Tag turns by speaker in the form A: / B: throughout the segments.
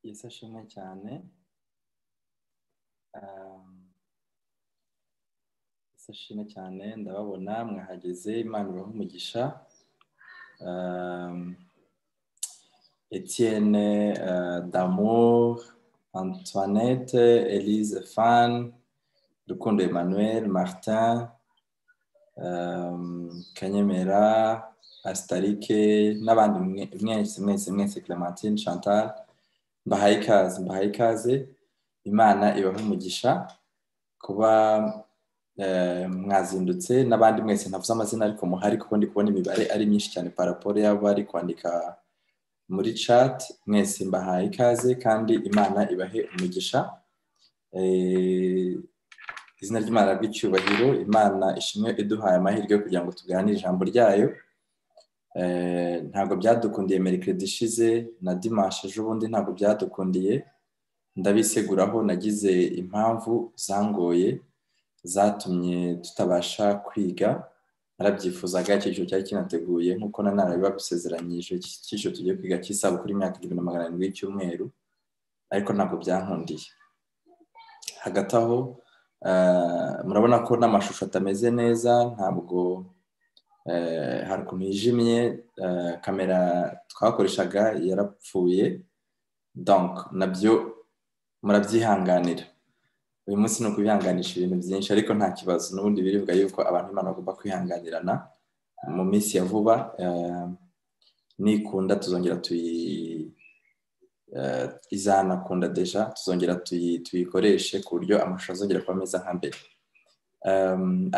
A: yesi ashimwe cyane yesi ashimwe cyane ndababona mwahageze imana ibaha umugisha etienne damour antoinette elise fan rukundo emmanuel martin kanyemera asitarike n'abandi mwese mwese mwese clementine chantal mbahaye ikaze mbahaye ikaze imana ibaha umugisha kuba mwazindutse n'abandi mwese ntavuze amazina ariko muhari kuko ndi kubona imibare ari myinshi cyane paraporo y'abari kwandika muri chat mwese mbahaye ikaze kandi imana ibahe umugisha izina ry'imana ry'icyubahiro imana ishimwe iduhaye amahirwe yo kugira ngo tuganire ijambo ryayo ntabwo byadukundiye merikedi ishize na dimashe ejobundi ntabwo byadukundiye ndabiseguraho nagize impamvu zangoye zatumye tutabasha kwiga narabyifuzaga icyo cyiciro cyari kinateguye nk'uko nanone babisezeranyije iki cyiciro tugiye kwiga cy'isabukuru y'imyaka igihumbi na magana arindwi y'icyumweru ariko ntabwo byankundiye hagati aho murabona ko n'amashusho atameze neza ntabwo hari ukuntu yijimye kamera twakoreshaga yarapfuye donka nabyo murabyihanganira uyu munsi ni ukubihanganisha ibintu byinshi ariko nta kibazo n'ubundi biribwa yuko abantu imana bagomba kwihanganirana mu minsi ya vuba nikunda tuzongera izanakunda deja tuzongera tuyikoreshe ku buryo amashusho azongera kuba meza nka mbere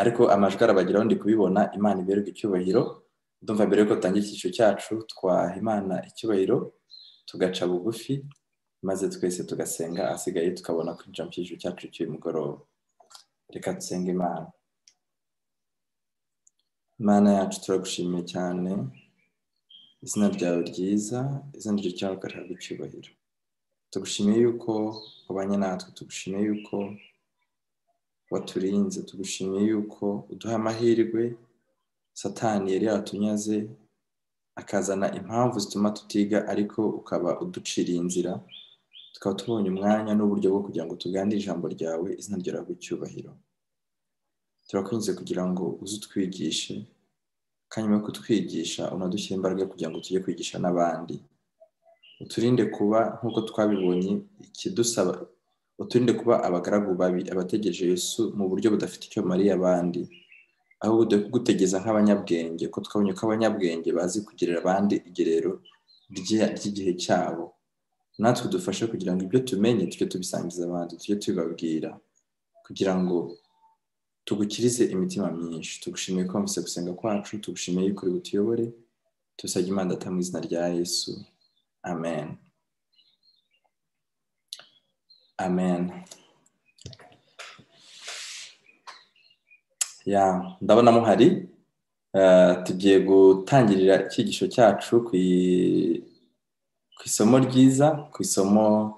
A: ariko amajwi arabageraho ndi kubibona imana iberwa icyubahiro ndumva mbere yuko dutangira icyiciro cyacu twaha imana icyubahiro tugaca bugufi maze twese tugasenga asigaye tukabona kwinjira mu cyiciro cyacu cy'uyu mugoroba reka dusenge imana imana yacu turagushimiye cyane izina ryawe ryiza izina ryawe ukarihabwa icyubahiro tugushimiye yuko ubanye natwe tugushimiye yuko waturinze tugushimiye yuko uduha amahirwe satani yari yatunyaze akazana impamvu zituma tutiga ariko ukaba uduciriye inzira tukaba tubonye umwanya n'uburyo bwo kugira ngo tuganire ijambo ryawe izina ryawe icyubahiro turakwinjiza kugira ngo uze utwigishe kandi nyuma yo kutwigisha unadushyire imbaraga kugira ngo tujye kwigisha n'abandi uturinde kuba nk'uko twabibonye ikidusaba uturinde kuba abagaragu babi abategereje Yesu mu buryo budafite icyo bumariye abandi ahubwo dore kugutegeza nk'abanyabwenge ko twabonye ko abanyabwenge bazi kugirira abandi igerero ry'igihe cyabo natwe dufashe kugira ngo ibyo tumenye tujye tubisangiza abandi tujye tubibabwira kugira ngo tugukirize imitima myinshi tugushimiye ko wamutse gusenga kwacu tugushimiye yuko uri butuyobore tubisabye imana data mu izina rya yesu amen amen ya ndabona muhari tugiye gutangirira icyigisho cyacu ku isomo ryiza ku isomo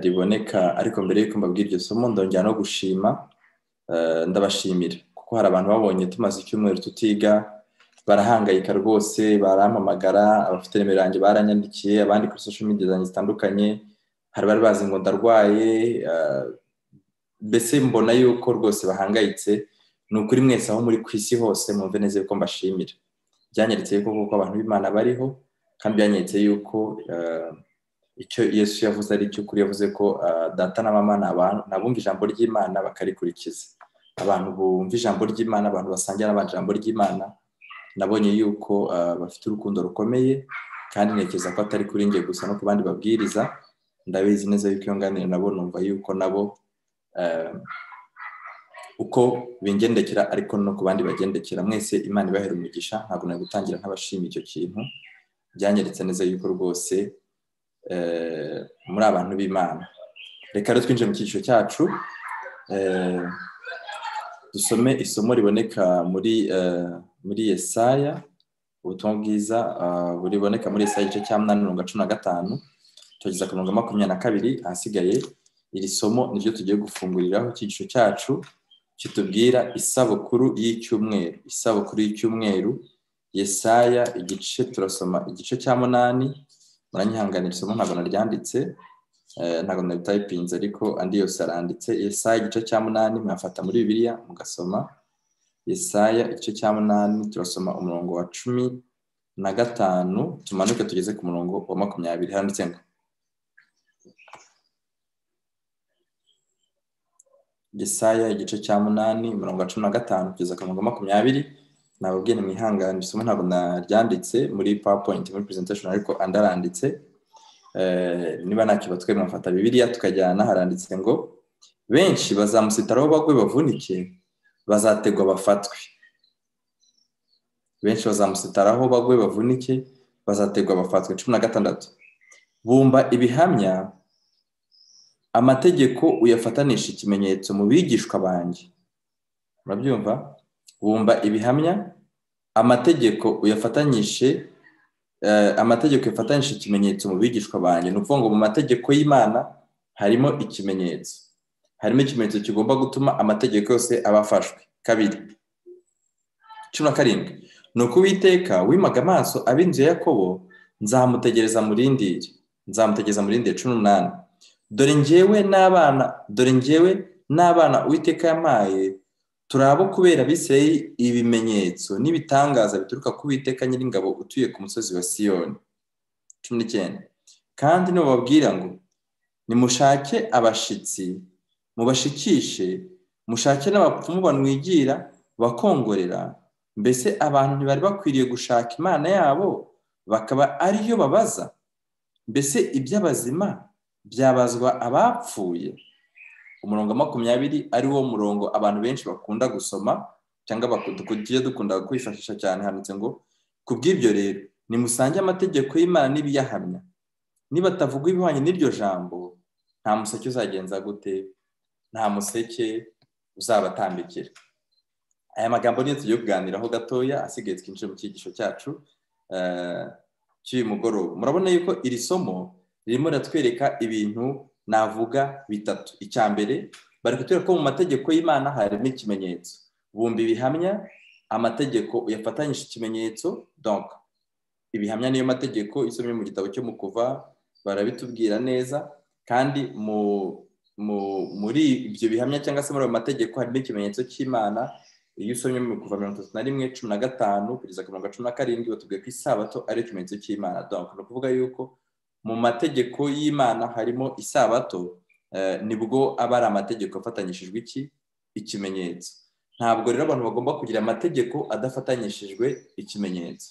A: riboneka ariko mbere y'uko mbabwira iryo somo ndongera no gushima ndabashimira kuko hari abantu babonye tumaze icyumweru tutiga barahangayika rwose barampamagara abafite nimero yanjye baranyandikiye abandi kuri social media zanjye zitandukanye hari bari bazi ngo ndarwaye mbese mbona yuko rwose bahangayitse ni ukuri mwese aho muri ku isi hose mwumve neza yuko mbashimira byanyeretse yuko kuko abantu b'imana bariho kandi byanyeretse yuko icyo yesu yavuze ari cyo kuri yavuze ko data na mama ni abantu nabumva ijambo ry'imana bakarikurikiza abantu bumva ijambo ry'imana abantu basangira n'abandi ijambo ry'imana nabonye yuko bafite urukundo rukomeye kandi ntekereza ko atari kuri njye gusa no ku bandi babwiriza ndabizi neza yuko iyo nganira nabo numva yuko nabo uko bingendekera ariko no ku bandi bagendekera mwese imana ibahera umugisha ntabwo nari gutangira nk'abashima icyo kintu byanyeretse neza yuko rwose muri abantu b'imana reka rero twinjire mu cyiciro cyacu dusome isomo riboneka muri muri Yesaya ubutumwa bwiza buriboneka muri Yesaya igice cya munani mirongo cumi na gatanu tugeza ku mirongo makumyabiri na kabiri ahasigaye iri somo niryo tugiye gufunguriraho icyiciro cyacu kitubwira isabukuru y'icyumweru isabukuru y'icyumweru Yesaya igice turasoma igice cya munani muranyihanganira isomo ntabwo naryanditse ntabwo nabitayipinze ariko andi yose aranditse Yesaya igice cya munani mwafata muri bibiliya mugasoma Yesaya igice cya munani turasoma umurongo wa cumi na gatanu tumanuke tugeze ku murongo wa makumyabiri handitse ngo Yesaya igice cya munani umurongo wa cumi na gatanu kugeza ku murongo wa makumyabiri nababwiye nimwihangane isomo ntabwo naryanditse muri powerpoint muri presentation ariko andaranditse niba ntakibatwe mwafata bibiliya tukajyana haranditse ngo benshi bazamusitaraho bagwe bavunike bazategwa bafatwe benshi bazamusitaraho bagwe bavunike bazategwa bafatwe cumi na gatandatu bumva ibihamya amategeko uyafatanisha ikimenyetso mu bigishwa banjye murabyumva bumva ibihamya amategeko uyafatanyije amategeko yafatanyije ikimenyetso mu bigishwa banjye ni ukuvuga ngo mu mategeko y'imana harimo ikimenyetso harimo ikimenyetso kigomba gutuma amategeko yose aba afashwe kabiri cumi na karindwi ni uko uwiteka wimaga amaso ab'inzu ya yakobo nzamutegereza murindire nzamutegereza murindire cumi n'umunani dore ngewe n'abana dore ngewe n'abana uwiteka yamaye turi abo kubera abisirayeli ibimenyetso n'ibitangaza bituruka ku witeka nyiringabo utuye ku musozi wa siyoni cumi n'icyenda kandi nubababwira ngo nimushake abashyitsi mubashikishe mushake n'abapfumu banwigira bakongorera mbese abantu ntibari bakwiriye gushaka imana yabo bakaba ariyo babaza mbese iby'abazima byabazwa abapfuye umurongo makumyabiri ari wo murongo abantu benshi bakunda gusoma cyangwa tugiye dukunda kwifashisha cyane handitse ngo ku bw'ibyo rero nimusange amategeko y'imana n'ibiyahamya nibatavuga ibihwanye n'iryo jambo nta museke uzagenza gute nta museke uzabatambikira aya magambo niyo tugiye kuganiraho gatoya asigaye twinjire mu cyigisho cyacu cy'uyu mugoroba murabona yuko iri somo ririmo riratwereka ibintu navuga bitatu icya mbere bari kutwereka ko mu mategeko y'imana harimo ikimenyetso bumva ibihamya amategeko uyafatanyije ikimenyetso donka ibihamya niyo mategeko isomye mu gitabo cyo mu kuva barabitubwira neza kandi muri ibyo bihamya cyangwa se muri ayo mategeko harimo ikimenyetso cy'imana iyo usomye mu kuva mirongo itatu na rimwe cumi na gatanu kugeza ku mirongo cumi na karindwi batubwiye ko isabato ari ikimenyetso cy'imana donka ni ukuvuga yuko mu mategeko y'imana harimo isabato nibwo aba ari amategeko afatanyishijwe iki ikimenyetso ntabwo rero abantu bagomba kugira amategeko adafatanyishijwe ikimenyetso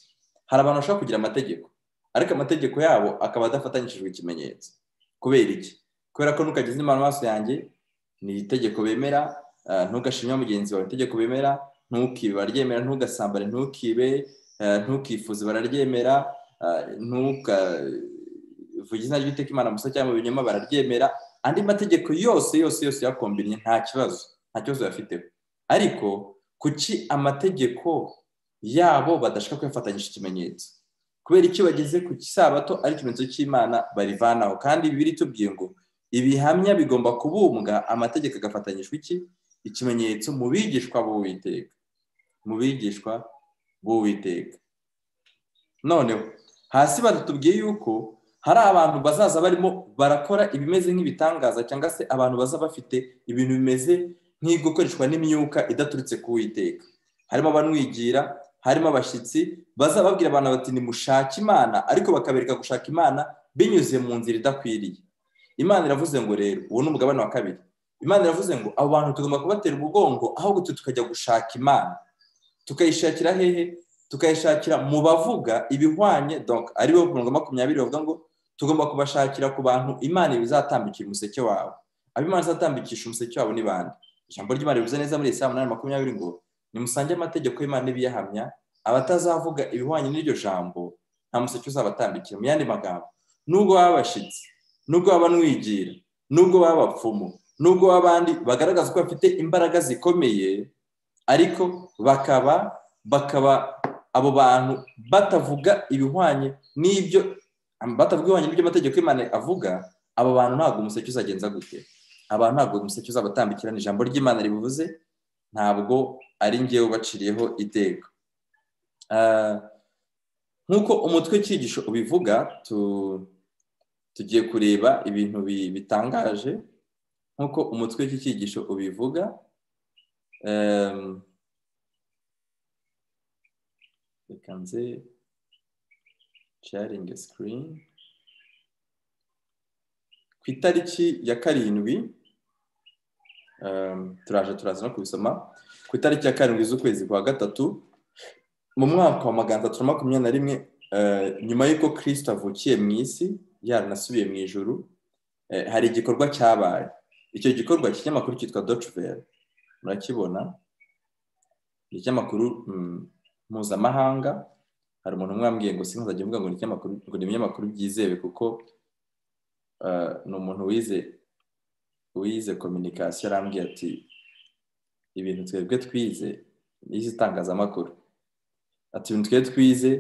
A: hari abantu bashobora kugira amategeko ariko amategeko yabo akaba adafatanyishijwe ikimenyetso kubera iki kubera ko ntukageze imana amaso yanjye ni itegeko bemera ntugashimye mugenzi wawe itegeko bemera ntukibe bararyemera ntugasambane ntukibe ntukifuze bararyemera ntuka vuga izina ry'iteka imana gusa cyangwa mu binyoma bararyemera andi mategeko yose yose yose yakombinye nta kibazo nta kibazo bafiteho ariko kuki amategeko yabo badashaka kuyafatanyisha ikimenyetso kubera icyo bageze ku kisabato ari ikimenyetso cy'imana barivanaho kandi bibiri tubwiye ngo ibihamya bigomba kubumbwa amategeko agafatanyishwa iki ikimenyetso mu bigishwa b'uwiteka mu bigishwa b'uwiteka noneho hasi batubwiye yuko hari abantu bazaza barimo barakora ibimeze nk'ibitangaza cyangwa se abantu baza bafite ibintu bimeze nk'ibikoreshwa n'imyuka idaturutse ku witeka harimo abanwigira harimo abashyitsi baza babwira abantu bati nimushake imana ariko bakabereka gushaka imana binyuze mu nzira idakwiriye imana iravuze ngo rero uwo ni umugabane wa kabiri imana iravuze ngo abo bantu tugomba kubatera umugongo ahubwo tukajya gushaka imana tukayishakira hehe tukayishakira mu bavuga ibihwanye aribo mirongo makumyabiri bavuga ngo tugomba kubashakira ku bantu imana bizatambikira umuseke wawe abo imana izatambikisha umuseke wabo ni bande ijambo ry'imana rivuze neza muri saa munani makumyabiri ngo nimusange amategeko y'imana n'ibiyahamya abatazavuga ibihwanye n'iryo jambo nta museke uzabatambikira mu yandi magambo nubwo baba abashyitsi nubwo baba banwigira nubwo baba abapfumu nubwo baba abandi bagaragaza ko bafite imbaraga zikomeye ariko bakaba bakaba abo bantu batavuga ibihwanye n'ibyo batavuga ibihwanye n'iby'amategeko y'imana avuga abo bantu ntabwo umuseke uzagenza gute abantu ntabwo umuseke uzabatambikira ni ijambo ry'imana ribuvuze ntabwo ari ngewe ubaciriyeho iteka nk'uko umutwe w'icyigisho ubivuga tugiye kureba ibintu bitangaje nk'uko umutwe w'iki cyigisho ubivuga reka nze sharingi sikirini ku itariki ya karindwi turaje turaza no kubisoma ku itariki ya karindwi z'ukwezi kwa gatatu mu mwaka wa magana atatu na makumyabiri na rimwe nyuma y'uko kirisita avukiye mu isi yaranasubiye mu ijoro hari igikorwa cyabaye icyo gikorwa cy'ikinyamakuru cyitwa docuvel murakibona ni ikinyamakuru mpuzamahanga hari umuntu umwe wambwiye ngo sinkazajya uvuga ngo ni ibinyamakuru byizewe kuko ni umuntu wize wize kominikasiyo arambwiye ati ibintu twebwe twize n'izi itangazamakuru ati ibintu twebwe twize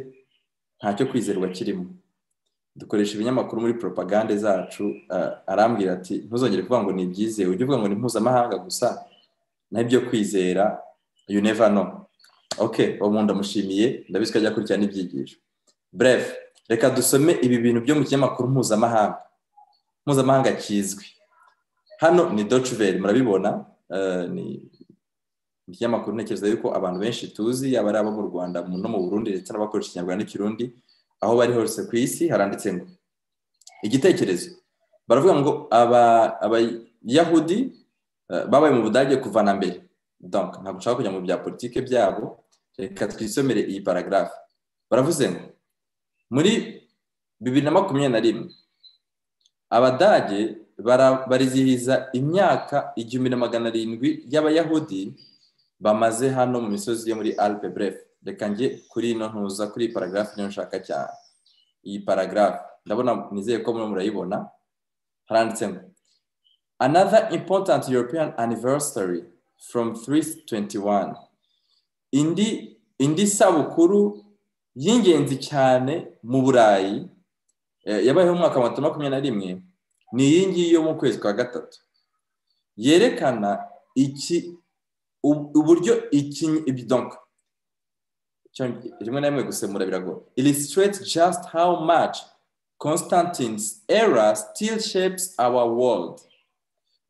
A: ntacyo kwizerwa kirimo dukoresha ibinyamakuru muri poropagande zacu arambwira ati ntuzongere kuvuga ngo ni ibyizewe ujye uvuga ngo ni mpuzamahanga gusa nabyo kwizera you never know ok uwo muntu amushimiye ndabizi ko ajya akurikirana n'ibyigisho bref reka dusome ibi bintu byo mu kinyamakuru mpuzamahanga mpuzamahanga kizwi hano ni docuveri murabibona ni ikinyamakuru ntekereza yuko abantu benshi tuzi yaba ari abo mu rwanda no mu burundi ndetse n'abakoresha ikinyarwanda n'ikirundi aho bari hose ku isi haranditse ngo igitekerezo baravuga ngo abayahudi babaye mu budage kuva na mbere ntabwo ushaka kujya mu bya politiki byabo reka twisomere iyi paragarafu baravuze ngo muri bibiri na makumyabiri na rimwe abadage barizihiza imyaka igihumbi na magana arindwi y'abayahudi bamaze hano mu misozi yo muri alpe brefu reka njye kuri ino ntuza kuri iyi paragarafu niyo nshaka cyane iyi paragarafu ndabona nizeye ko murayibona haranditse ngo another important european anniversary from 321 indi indi sabukuru y'ingenzi cyane mu burayi yabayeho mu mwaka wa makumyabiri na rimwe ni iyi ngiyi yo mu kwezi kwa gatatu yerekana iki uburyo iki donka rimwe na rimwe gusemura biragoye illustrates just how much constantine's era still shapes our world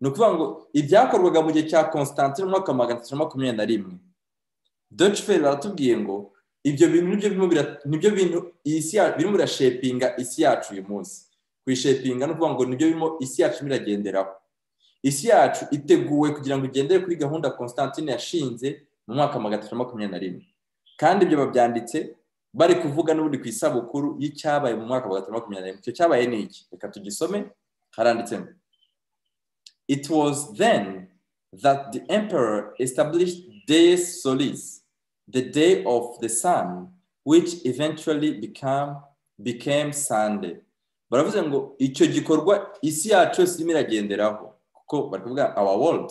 A: ni ukuvuga ngo ibyakorwaga mu gihe cya constantine mu mwaka wa magana atatu na makumyabiri na rimwe docufer baratubwiye ngo ibyo bintu nibyo bintu birimo birashepinga isi yacu uyu munsi kuyishepinga ni ukuvuga ngo nibyo birimo isi yacu biragenderaho isi yacu iteguwe kugira ngo igendere kuri gahunda constantine yashinze mu mwaka wa magana atatu na makumyabiri na rimwe kandi ibyo babyanditse bari kuvuga n'ubundi ku isabukuru y'icyabaye mu mwaka wa makumyabiri na rimwe icyo cyabaye ni iki reka tugisome haranditsemo it was then that the emperor established deus solis the day of the sun which eventually became, became sunday baravuze ngo icyo gikorwa isi yacu yose irimo iragenderaho kuko bari kuvuga our world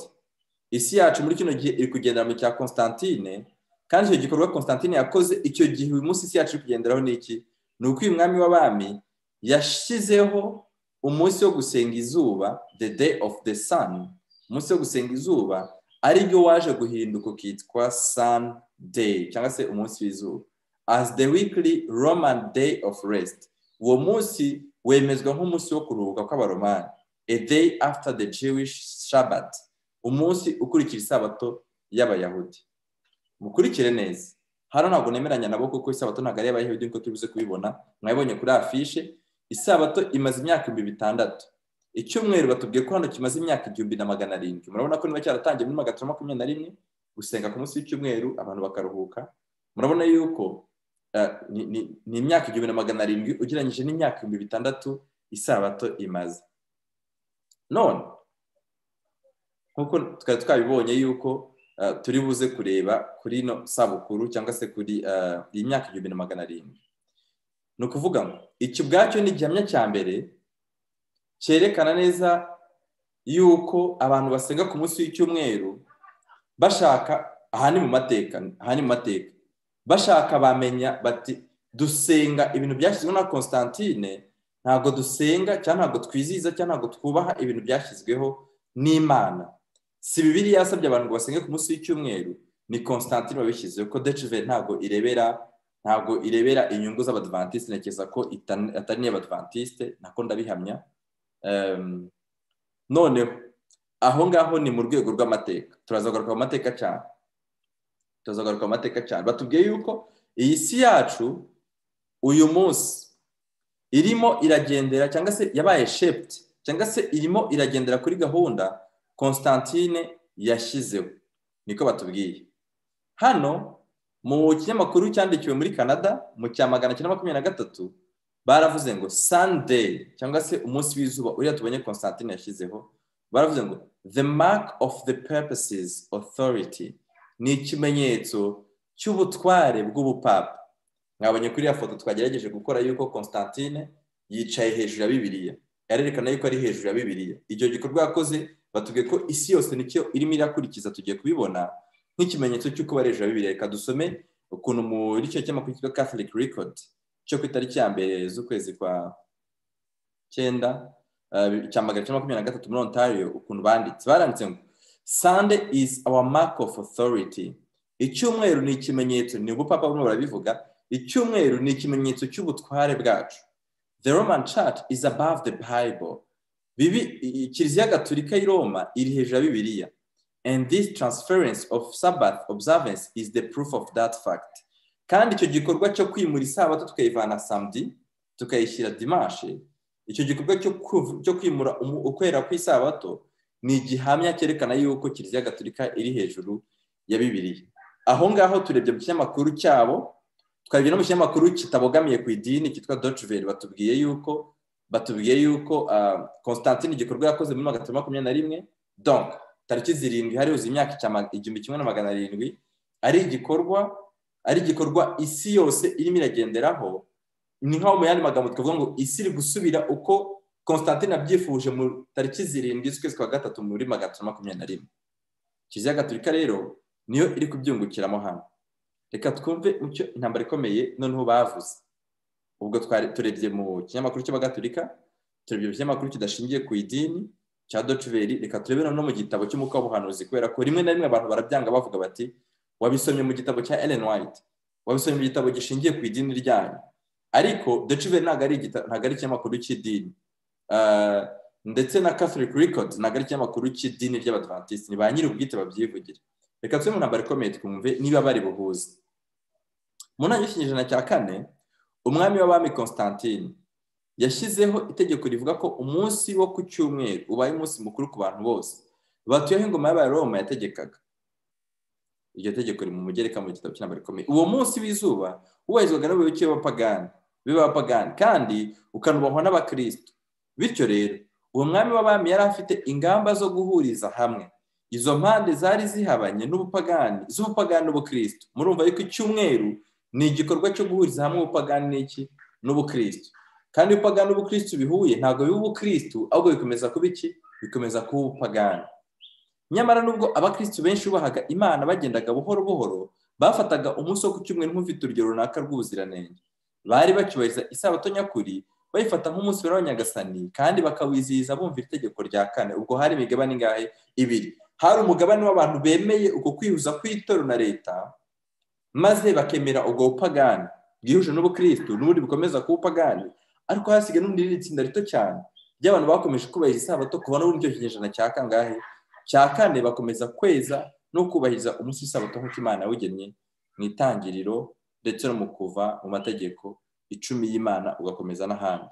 A: isi yacu muri kino gihe iri kugendera mu cya constantine kandi icyo gikorwa constantine yakoze icyo gihe uyu munsi isi yacu iri kugenderaho ni iki ni uko uyu mwami w'abami yashyizeho umunsi wo gusenga izuba the day of the sun umunsi wo gusenga izuba ari byo waje guhinduka ukitwa sun day cyangwa se umunsi w'izuba as the weekly roman day of rest uwo munsi wemezwa nk'umunsi wo kuruhuka kw'abaromani a day after the jewish shabbat umunsi ukurikira isabato y'abayahudi mukurikire neza hano ntabwo nemeranya nabo kuko isabato ntabwo ari iy'abayahudi nkuko tubize kubibona mwabibonye kuri afishe isabato imaze imyaka ibihumbi bitandatu icyumweru batubwiye ko hano kimaze imyaka igihumbi na magana arindwi murabona ko niba cyaratangiye muri magana atatu makumyabiri na rimwe gusenga ku munsi w'icyumweru abantu bakaruhuka murabona yuko ni imyaka igihumbi na magana arindwi ugereranyije n'imyaka ibihumbi bitandatu isabato imaze none nkuko twari twabibonye yuko turi buze kureba kuri ino sabukuru cyangwa se kuri iyi myaka igihumbi na magana arindwi ni ukuvuga ngo iki ubwacyo ni igihamya cya mbere cyerekana neza yuko abantu basenga ku munsi w'icyumweru bashaka aha ni mu mateka aha ni mu mateka bashaka bamenya bati dusenga ibintu byashyizweho na constantine ntabwo dusenga cyangwa ntabwo twizihiza cyangwa ntabwo twubaha ibintu byashyizweho n'imana si bibiri yasabye abantu ngo basenge ku munsi w'icyumweru ni constantine wabishyizeho ko deciveri ntabwo irebera ntabwo irebera inyungu z'abadivantisite ntekereza ko atari n'iy'abadivantisite nako ndabihamya noneho aho ngaho ni mu rwego rw'amateka turazagaruka mu mateka cyane turazagaruka mu mateka cyane batubwiye yuko iyi si yacu uyu munsi irimo iragendera cyangwa se yabaye sheputi cyangwa se irimo iragendera kuri gahunda constantine yashyizeho niko batubwiye hano mu kinyamakuru cyandikiwe muri canada mu cya magana cyenda makumyabiri na gatatu baravuze ngo sunday cyangwa se umunsi w'izuba uriya tubonye constantine yashyizeho baravuze ngo the mark of the purposes authority ni ikimenyetso cy'ubutware bw'ubupapa mwabonye kuri iriya foto twagerageje gukora yuko constantine yicaye hejuru ya bibiliya yarerekana yuko ari hejuru ya bibiliya icyo gikorwa yakoze batubwiye ko isi yose nicyo irimo irakurikiza tugiye kubibona nk'ikimenyetso cy'uko bari hejuru ya bibiliya reka dusome ukuntu muri cyo cy'amakuru cyitwa catholic record cyo ku itariki ya mbere z'ukwezi kwa cyenda cya magana cyenda makumyabiri na gatatu muri ontario ukuntu banditse baranditse ngo sunday is our mark of authority icyumweru ni ikimenyetso ni ubupapa burimo barabivuga icyumweru ni ikimenyetso cy'ubutware bwacu the roman church is above the bible bibi kiliziya gatolika y'i roma iri hejuru ya bibiliya and this transference of sabbath observance is the proof of that fact kandi icyo gikorwa cyo kwimura isabato tukayivana samedi tukayishyira dimanche icyo gikorwa cyo kwimura ukwera kw'isabato ni igihamya cyerekana yuko kiliziya gatolika iri hejuru ya bibiriya aho ngaho turebye mu kinyamakuru cyabo twabye no mu kinyamakuru kitabogamiye ku idini cyitwa dotiveri batubwiye yuko batubwiye yuko constantine igikorwa yakoze muri magana atatu makumyabiri na rimwe donk tariki zirindwi hari uzi imyaka igihumbi kimwe na magana arindwi ari igikorwa ari igikorwa isi yose irimo iragenderaho ni nkaho mu yandi magambo twavuga ngo isi iri gusubira uko constantine abyifuje mu tariki zirindwi z'ukwezi kwa gatatu muri magana atatu makumyabiri na rimwe kiliziya gatolika rero niyo iri kubyungukiramo hano reka twumve icyo intambara ikomeye noneho bavuze ubwo turebye mu kinyamakuru cy'abagatolika turebye mu kinyamakuru kidashingiye ku idini cya dociveri reka turebe no mu gitabo cy'umwuka w'ubuhanuzi kubera ko rimwe na rimwe abantu barabyanga bavuga bati wabisomye mu gitabo cya Ellen White wabisomye mu gitabo gishingiye ku idini ryanyu ariko dociveri ntabwo ari ntabwo ari ikinyamakuru cy'idini ndetse na catholic record ntabwo ari ikinyamakuru cy'idini ry'abadivantisiti ni ba nyiri ubwite babyivugira reka tube mu ntambaro ikomeye twumve niba bari buhuze mu ntangiriro y'ikinyejana cya kane umwami w'abami constantine yashyizeho itegeko rivuga ko umunsi wo ku cyumweru ubaye umunsi mukuru ku bantu bose batuyeho ingoma y'abaroma yategekaga iryo tegeko riri mu mugereka mu gitabo cy'intambara ikomeye uwo munsi w'izuba wubahirizwaga n'abayoboke b'abapagani b'abapagani kandi ukanubahwa n'abakirisitu bityo rero uwo mwami w'abami yari afite ingamba zo guhuriza hamwe izo mpande zari zihabanye n'ubupagani z'ubupagani n'ubukirisitu murumva yuko icyumweru ni igikorwa cyo guhuriza hamwe ubupagani n'iki n'ubukirisitu kandi upagani n'ubukirisitu bihuye ntabwo biba ubukirisitu ahubwo bikomeza kuba iki bikomeza kuba ubupagani nyamara nubwo abakirisitu benshi bubahaga imana bagendaga buhoro buhoro bafataga umunsi wo ku cyumweru nk'ufite urugero runaka rw'ubuziranenge bari bacyubahiriza isabato nyakuri bayifata nk'umunsi w'abanyagasani kandi bakawizihiza bumva itegeko rya kane ubwo hari imigabane ingahe ibiri hari umugabane w'abantu bemeye uko kwihuza kw'itorero na leta maze bakemera ubwo bupagani bwihuje n'ubukirisitu n'ubundi bukomeza kuba upagani ariko hasigaye n'undi rindi tsinda rito cyane ry'abantu bakomeje kubahiriza isabato kuva n'uburyo kinyejana cya kangahe cya kane bakomeza kweza no kubahiriza umunsi w'isabato nk'uko imana yawugennye mu itangiriro ndetse no mu kuva mu mategeko icumi y'imana ugakomeza n'ahandi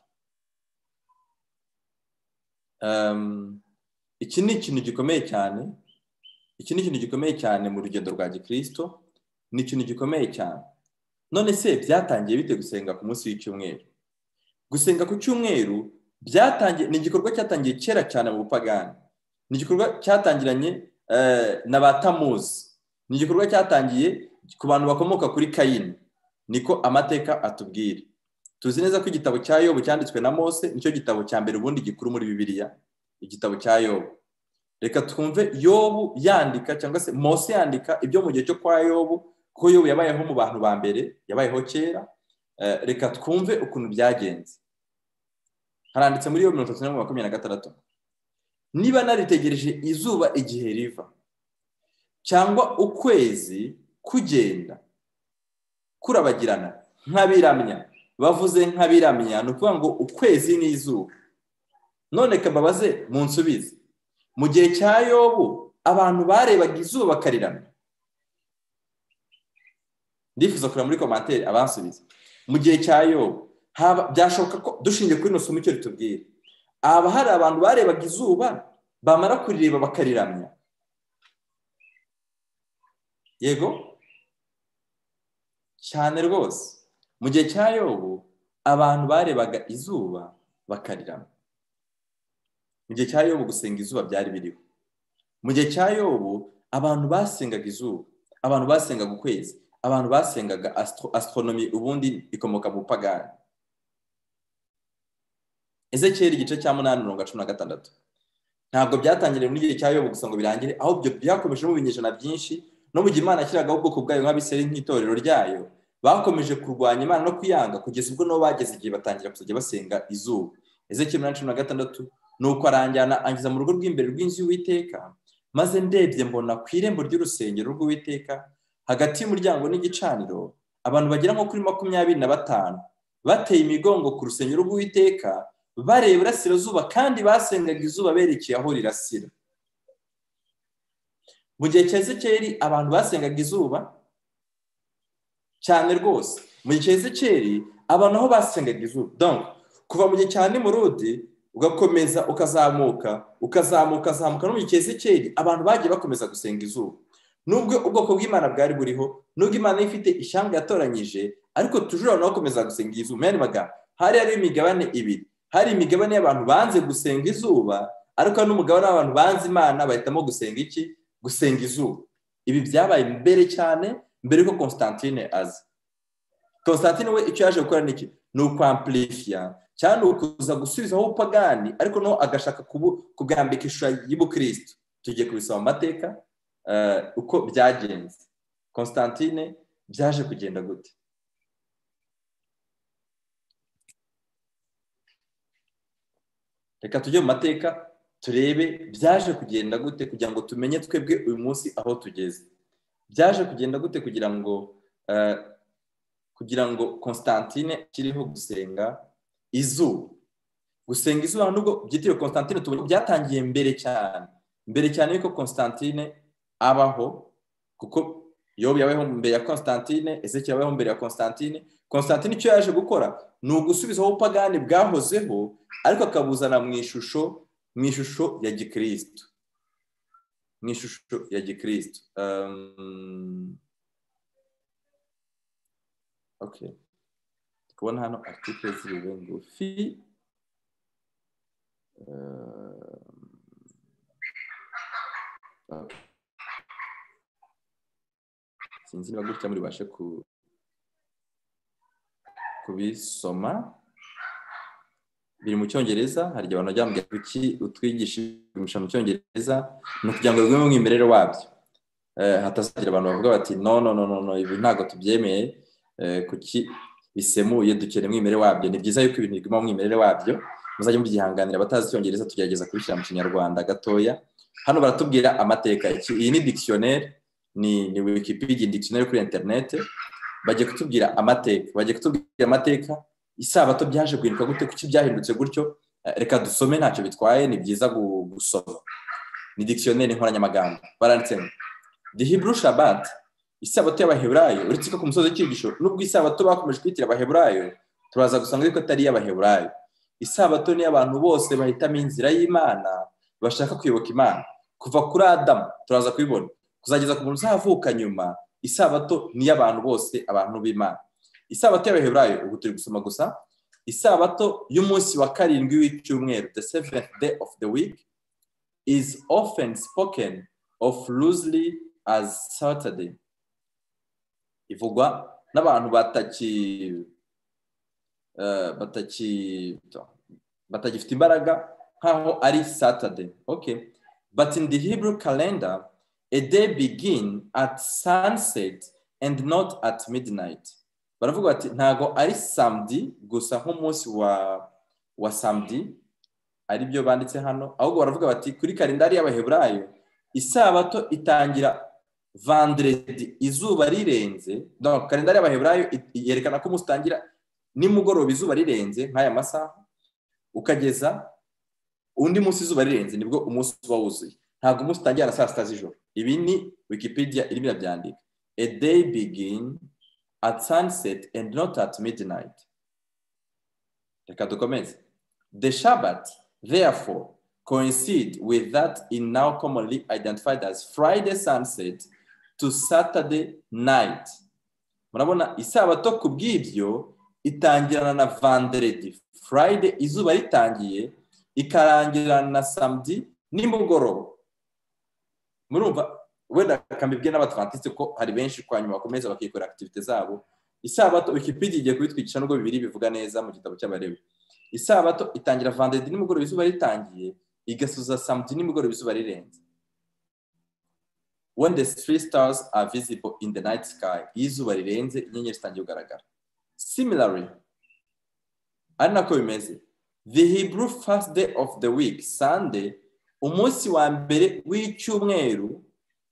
A: iki ni ikintu gikomeye cyane iki ni ikintu gikomeye cyane mu rugendo rwa gikirisito ni ikintu gikomeye cyane none se byatangiye bite gusenga ku munsi w'icyumweru gusenga ku cyumweru byatangiye ni igikorwa cyatangiye kera cyane mu bupagani ni igikorwa cyatangiranye na ba tamuzi ni igikorwa cyatangiye ku bantu bakomoka kuri kayini niko amateka atubwira tuzi neza ko igitabo cya yobu cyanditswe na mose nicyo gitabo cya mbere ubundi gikuru muri bibiliya igitabo cya yobu reka twumve yobu yandika cyangwa se mose yandika ibyo mu gihe cyo kwa yobu kuko yobu yabayeho mu bantu ba mbere yabayeho kera reka twumve ukuntu byagenze haranditse muri yo mirongo itatu na makumyabiri na gatandatu niba naritegereje izuba igihe riva cyangwa ukwezi kugenda kurabagirana nk'abiramya bavuze nk'abiramya ni ukuvuga ngo ukwezi n'izuba none kababaze mu nsubizi mu gihe cya yobu abantu barebaga izuba bakariramya ndifuza kureba muri komantere abansubiza mu gihe cya yobu byashoboka ko dushingiye kuri ino somo icyo ritubwira haba hari abantu barebaga izuba bamara kurireba bakariramya yego cyane rwose mu gihe cya yobu abantu barebaga izuba bakariramya mu gihe cya yobu gusenga izuba byari biriho mu gihe cya yobu abantu basengaga izuba abantu basengaga ukwezi abantu basengaga astronomi ubundi ikomoka mu pagani ezekiyeri igice cya munani mirongo cumi na gatandatu ntabwo byatangiriye muri gihe cya yobu gusa ngo birangire ahubwo byakomeje mu binyejana byinshi no mu gihe imana yashyiragaho ubwoko bwayo nk'abiseri nk'itorero ryayo bakomeje kurwanya imana no kuyanga kugeza ubwo nabo bageze igihe batangira kuzajya basenga izuba ezekiyeri mirongo cumi na gatandatu nuko aranjyana angiza mu rugo rw'imbere rw'inzu y'uwiteka maze ndebye mbona ku irembo ry'urusengero rw'uwiteka hagati y'umuryango n'igicaniro abantu bagera nko kuri makumyabiri na batanu bateye imigongo ku rusengero rw'uwiteka bareba irasirazuba kandi basengaga izuba berekeye aho rirasira mu gihe cya ezekeri abantu basengaga izuba cyane rwose mu gihe cya ezekeri abantu aho basengaga izuba donka kuva mu gihe cya nimurudi ugakomeza ukazamuka ukazamuka ukazamuka no mu gihe cya ezekeri abantu bagiye bakomeza gusenga izuba nubwo ubwoko bw'imana bwari buriho nubwo imana ifite ishyanga yatoranyije ariko tujuru abantu bakomeza gusenga izuba mani magambo hari hariho imigabane ibiri hari imigabane y'abantu banze gusenga izuba ariko n'umugabane w'abantu banze imana bahitamo gusenga iki gusenga izuba ibi byabaye mbere cyane mbere yuko constantine aza constantine we icyo yaje gukora ni iki ni ukwampurifiya cyangwa ni ukuza gusubizaho ubupagani ariko naho agashaka kubwambika ishusho y'ubukristo tugiye kubisaba mu mateka uko byagenze constantine byaje kugenda gute reka tujye mu mateka turebe byaje kugenda gute kugira ngo tumenye twebwe uyu munsi aho tugeze byaje kugenda gute kugira ngo kugira ngo constantine akiriho gusenga izuba gusenga izuba nubwo byitiriwe constantine tubona byatangiye mbere cyane mbere cyane yuko constantine abaho kuko yobu yabayeho mbere ya constantine ese yabayeho mbere ya constantine constantine icyo yaje gukora ni ugusubizaho ubupagani bwahozeho ariko akabuzana mu ishusho mu ishusho ya gikirisitu mu ishusho ya gikirisitu kubona hano artikire ziriwe ngufi sinzi niba gutya muri bashe ku kubisoma biri mu cyongereza hari igihe abantu bajya bambwira kuki utwigisha mu cyongereza ni ukugira ngo bimwe mu mwimerere wabyo hatazagira abantu bavuga bati no no no no ibi ntabwo tubyemeye kuki bisemuye dukeneye umwimerere wabyo ni byiza yuko ibintu biguma mu mwimerere wabyo muzajya mubyihanganira abatazi icyongereza tugerageza kubishyira mu kinyarwanda gatoya hano baratubwira amateka iyi ni dikisiyoneri ni wikipedia dikisiyoneri kuri interinete bagiye kutubwira amateka bagiye kutubwira amateka isabato byaje guhinduka gute kuki byahindutse gutyo reka dusome ntacyo bitwaye ni byiza gusoma ni dikisiyoneri inkoranyamagambo baranditse ngo dihiburu shabati isabato y'abaheburayo uretse ko ku musozi w'ikigisho nubwo isabato bakomeje kwitira abaheburayo turaza gusanga yuko atari iy'abaheburayo isabato ni abantu bose bahitamo inzira y'imana bashaka kuyoboka imana kuva kuri adamu turaza kubibona kuzageza ku muntu uzavuka nyuma isabato ni iy'abantu bose abantu b'imana isabato y'abaheburayo ubu turi gusoma gusa isabato y'umunsi wa karindwi w'icyumweru the seventh day of the week is often spoken of loosely as saturday ivugwa n'abantu bataki bataki batagifite imbaraga nk'aho ari saturday okay but in the hebrew calendar a day begin at sunset and not at midnight baravuga bati ntabwo ari samedi gusa nk'umunsi wa wa samedi aribyo banditse hano ahubwo baravuga bati kuri kalendari y'abaheburayo isabato itangira vanderedi izuba rirenze kalendari y'abaheburayo yerekana ko umunsi utangira nimugoroba izuba rirenze nk'aya masaha ukageza undi munsi izuba rirenze nibwo umunsi uba wuzuye ntabwo umunsi utangira na saa sita z'ijoro ibi ni wikipedia irimo irabyandika a day begin at sunset and not at midnight reka dukomeze the shabbat therefore coincide with that in now commonly identified as Friday sunset to Saturday night. Murabona isabato ku bw'ibyo itangirana na vanderedi Friday izuba ritangiye ikarangirana na samedi nimugoroba murumva wenda kambibwe n'abatwantiste ko hari benshi kwa nyuma bakomeza bakikora activite zabo isabato wikipedia igiye kubitwigisha nubwo bibiri bivuga neza mu gitabo cy'abarewe isabato itangira vanderedi nimugoroba izuba ritangiye igasuza samedi nimugoroba izuba rirenze when the three stars are visible in the night sky iyo izuba rirenze inyenyeri zitangiye kugaragara similarly ari nako bimeze the hebrew first day of the week sunday umunsi wa mbere w'icyumweru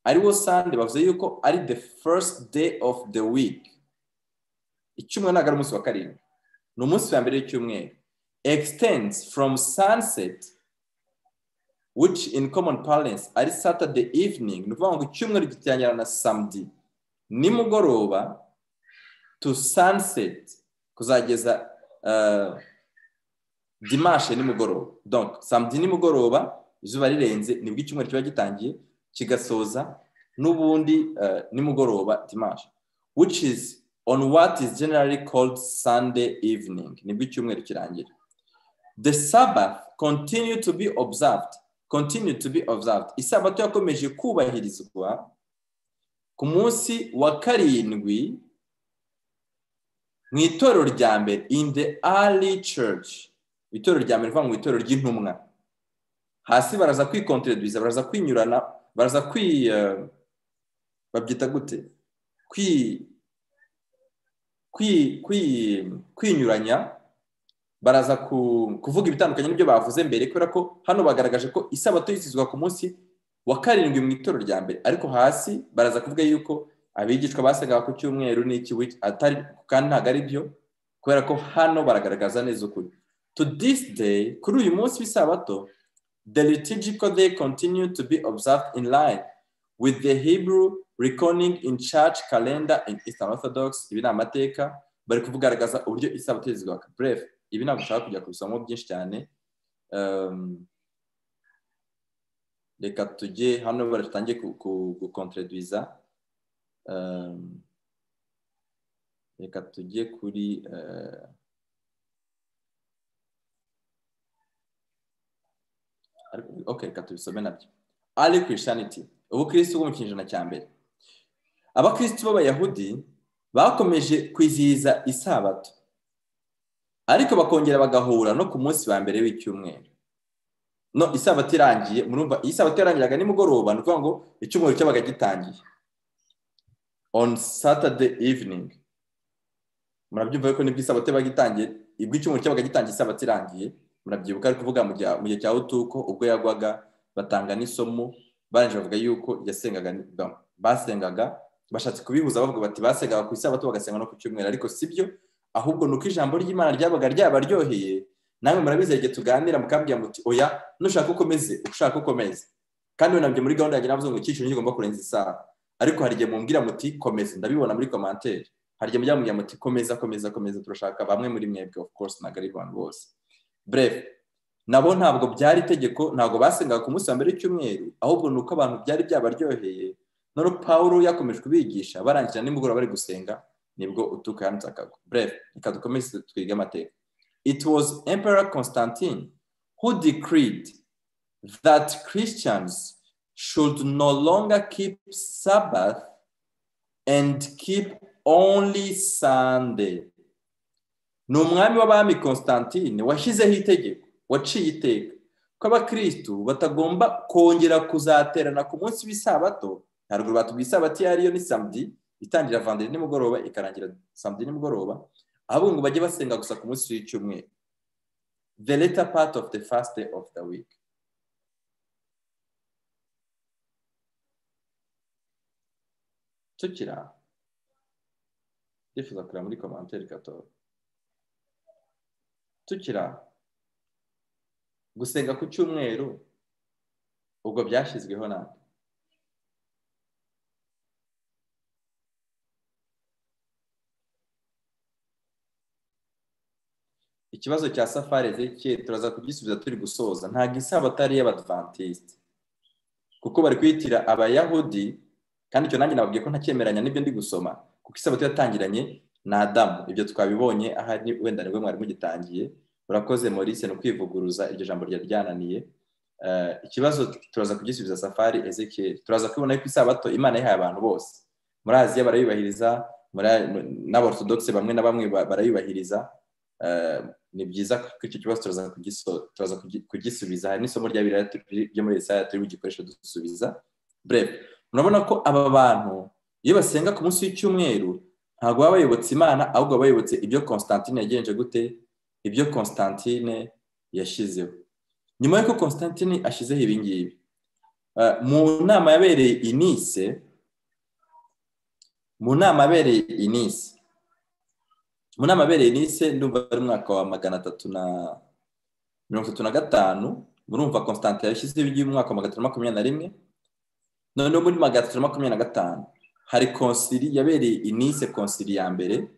A: ariwo sunday bavuze yuko ari the first day of the week icyumweru ntabwo ari umunsi wa karindwi ni umunsi wa mbere w'icyumweru extends from sunset which in common parlance ari saturday evening ni ukuvuga ngo icyumweru gitangira na samedi nimugoroba to sunset kuzageza uh, dimashe nimugoroba donc samedi nimugoroba izuba rirenze nibwo icyumweru kiba gitangiye kigasoza n'ubundi uh, nimugoroba dimashe which is on what is generally called sunday evening nibwo icyumweru kirangira the sabbath continued to be observed continued to be observed isabato yakomeje kubahirizwa ku munsi wa karindwi mu itorero rya mbere in the early church itorero rya mbere rivuga ngo itorero ry'intumwa hasi baraza kwikontrediza baraza kwinyurana baraza kwi uh, babyita gute kwi kwinyuranya baraza kuvuga ibitandukanye n'ibyo bavuze mbere kubera ko hano bagaragaje ko isabato yizizwa ku munsi wa karindwi mu itorero rya mbere ariko hasi baraza kuvuga yuko abigishwa basaga ku cyumweru n'iki atari kandi ntabwo ari byo kubera ko hano baragaragaza neza ukuri to this day kuri uyu munsi w'isabato the liturgical day continue to be observed in line with the hebrew reconing in church calendar in eastern orthodox ibi ni amateka bari kugaragaza uburyo isabato yizizwa bref ibi ntabwo ushaka kujya kubisamo byinshi cyane reka tujye hano baratangiye gukontrediza reka tujye kuri oke reka tubisome nabyo ari kirishaniti ubukirisitu bwo mu kinyejana cya mbere abakirisitu b'abayahudi bakomeje kwizihiza isabato ariko bakongera bagahura no ku munsi wa mbere w'icyumweru no isabato irangiye murumva iyi sabato yarangiraga nimugoroba ni ukuvuga ngo icyumweru cyabaga gitangiye on saturday evening murabyumva ko nibwo isabato yabaga itangiye ibwo icyumweru cyabaga gitangiye isabato irangiye murabyibuka ari kuvuga mu gihe cya utuko ubwo yagwaga batanga n'isomo barangije bavuga yuko yasengaga basengaga bashatse kubihuza bavuga bati basengaga ku isabato bagasenga no ku cyumweru ariko si byo ahubwo ni uko ijambo ry'imana ryabaga ryabaryoheye namwe murabizi igihe tuganira mukambwira muti oya nushaka ukomeze ushaka ukomeze kandi nabyo muri gahunda yanjye navuze ngo icyiciro kigomba kurenza isaha ariko hari igihe mumbwira muti komeza ndabibona muri komantere hari igihe mujya mubwira muti komeza komeza komeza turashaka bamwe muri mwebwe of course ntabwo ari abantu bose bref nabo ntabwo byari itegeko ntabwo basengaga ku munsi wa mbere w'icyumweru ahubwo ni uko abantu byari byabaryoheye none pawulo yakomeje kubigisha barangira nimugoroba bari gusenga nibwo utuka yanitse akago bref reka dukomeze twige amateka it was emperor constantine who decreed that christians should no longer keep sabbath and keep only sunday ni umwami w'abami constantine washyizeho itegeko waciye iteka ko abakirisitu batagomba kongera kuzaterana ku munsi w'isabato haruguru batubwiye isabato iyo ariyo ni samedi itangira vanderi nimugoroba ikarangira samedi nimugoroba ahubwo ngo bajye basenga gusa ku munsi w'icyumweru the later part of the first day of the week tukiri aho ndifuza kureba muri komantere gatora tukiri aho gusenga ku cyumweru ubwo byashyizweho ntabwo ikibazo cya safari ezekiye turaza kugisubiza turi gusoza ntabwo isabato ari iy'abadivantisite kuko bari kwitira abayahudi kandi icyo nanjye nababwiye ko ntakemeranya n'ibyo ndi gusoma kuko isabato yatangiranye na adamu ibyo twabibonye ahari wenda nibwo mwari mugitangiye urakoze maurice ni ukwivuguruza iryo jambo ryari ryananiye ikibazo turaza kugisubiza safari ezekiye turaza kubona ko isabato imana yahaye abantu bose muri aziya barayubahiriza n'aborotodogisi bamwe na bamwe barayubahiriza ni byiza ko icyo kibazo turaza kugisubiza hari n'isomo rya biriya ryo muri esaya turi bugikoreshe dusubiza breve murabona ko aba bantu iyo basenga ku munsi w'icyumweru ntabwo baba bayobotse imana ahubwo baba bayobotse ibyo constantine yagenje gute ibyo constantine yashyizeho nyuma y'uko constantine ashyizeho ibi ngibi mu nama yabereye inise mu nama yabereye inise mu nama abereye nise ndumva ari umwaka wa magana atatu na mirongo itatu na gatanu murumva constantine yashyizeho iby'uyu mwaka wa magana atatu na makumyabiri na rimwe noneho muri magana atatu na makumyabiri na gatanu hari konsiri yabereye inise konsiri ya mbere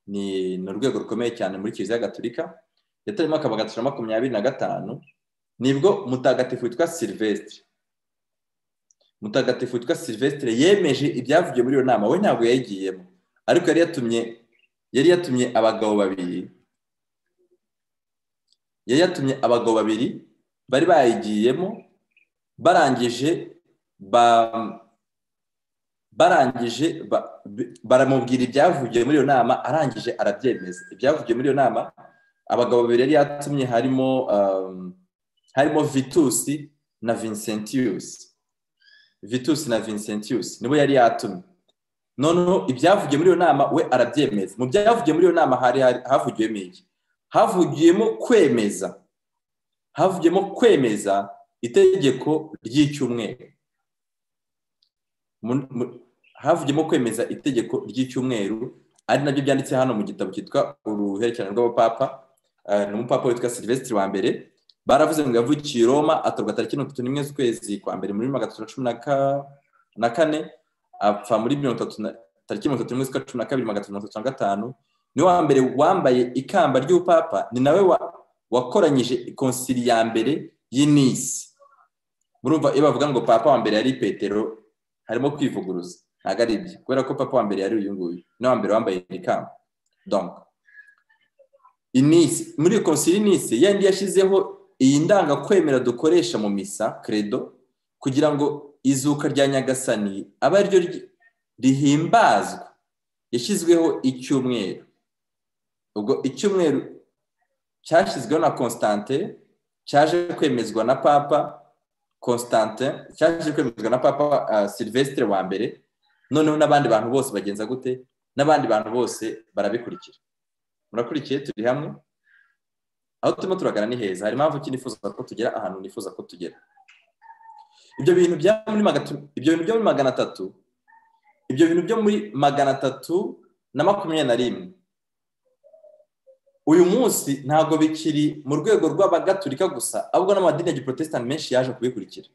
A: ni urwego rukomeye cyane muri kiliziya gaturika yatari umwaka wa magana atatu na makumyabiri na gatanu nibwo mutagatifu witwa silvestre mutagatifu witwa silvestre yemeje ibyavugiwe muri iyo nama we ntabwo yayigiyemo ariko yari yatumye yari yatumye abagabo babiri yari yatumye abagabo babiri bari bayigiyemo barangije barangije baramubwira ibyavugiye muri iyo nama arangije arabyemeza ibyavugiye muri iyo nama abagabo babiri yari yatumye harimo harimo vitusi na vincentius vitusi na vincentius nibo yari yatumye noneho ibyavugiye muri iyo nama we arabyemeza mu byavugiye muri iyo nama hari havugiwemo iki havugiyemo kwemeza havugiyemo kwemeza itegeko ry'icyumweru havugiyemo kwemeza itegeko ry'icyumweru ari nabyo byanditse hano mu gitabo cyitwa uruhererekane rw'abapapa ni umupapa witwa silvestre wa mbere baravuze ngo yavukiye roma atorwa tariki mirongo itatu n'imwe z'ukwezi kwa mbere muri magana atatu na cumi na kane apfa muri mirongo itatu tariki mirongo itatu n'imwe z'ukwa cumi na kabiri magana atatu mirongo itatu na gatanu niwe wa mbere wambaye ikamba ry'ubupapa ni nawe wakoranyije konsili ya mbere y'inisi murumva iyo bavuga ngo papa wa mbere yari petero harimo kwivuguruza ntabwo ari ibyo kubera ko papa wa mbere yari uyu nguyu ni wa mbere wambaye ikamba donc inisi muri iyo konsili y'inisi yandi yashyizeho iyi ndangakwemera dukoresha mu misa credo kugira ngo izuka rya nyagasani aba ariryo rihimbazwa yashyizweho icyumweru ubwo icyumweru cyashyizweho na constante cyaje kwemezwa na papa constante cyaje kwemezwa na papa silvestre wa mbere noneho n'abandi bantu bose bagenza gute n'abandi bantu bose barabikurikira murakurikiye turi hamwe aho turimo turagana ni heza hari impamvu ki nifuza ko tugera ahantu nifuza ko tugera ibyo bintu byo muri magana atatu ibyo bintu byo muri magana atatu na makumyabiri na rimwe uyu munsi ntabwo bikiri mu rwego rw'abagaturika gusa ahubwo n'amadini ya giprotesitanti menshi yaje kubikurikira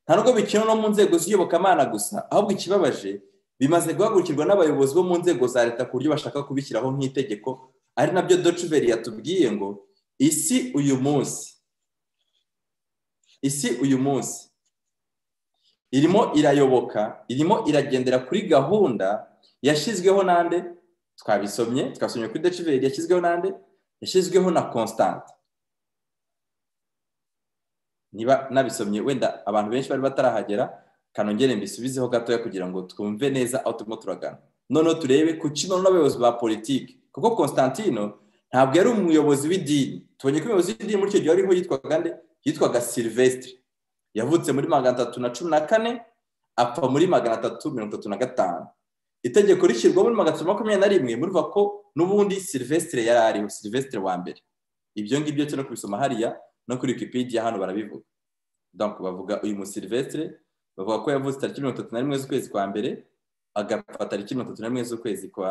A: nta nubwo bikiri no mu nzego z'iyobokamana gusa ahubwo ikibabaje bimaze guhagurukirwa n'abayobozi bo mu nzego za leta ku buryo bashaka kubishyiraho nk'itegeko ari nabyo docuveri yatubwiye ngo isi uyu munsi isi uyu munsi irimo irayoboka irimo iragendera kuri gahunda yashyizweho n'ande twabisomye twasomye kuri decibeli yashyizweho n'ande yashyizweho na constante niba nabisomye wenda abantu benshi bari batarahagera kanongere mbisubizeho gatoya kugira ngo twumve neza aho turimo turagana noneho turebe ku kino n'abayobozi ba politiki kuko constantino ntabwo yari umuyobozi w'idini tubonye ko umuyobozi w'idini muri icyo gihe ariho yitwaga nde yitwaga silvestre yavutse muri magana atatu na cumi na kane apfa muri magana atatu mirongo itatu na gatanu itegeko rishyirwaho muri magana atatu makumyabiri na rimwe murumva ko n'ubundi silvestre yari ariho silvestre wa mbere ibyo ngibyo cyo no kubisoma hariya no kuri wikipedia hano barabivuga donc bavuga uyu mu silvestre bavuga ko yavutse tariki mirongo itatu na rimwe z'ukwezi kwa mbere agapfa tariki mirongo itatu n'imwe z'ukwezi kwa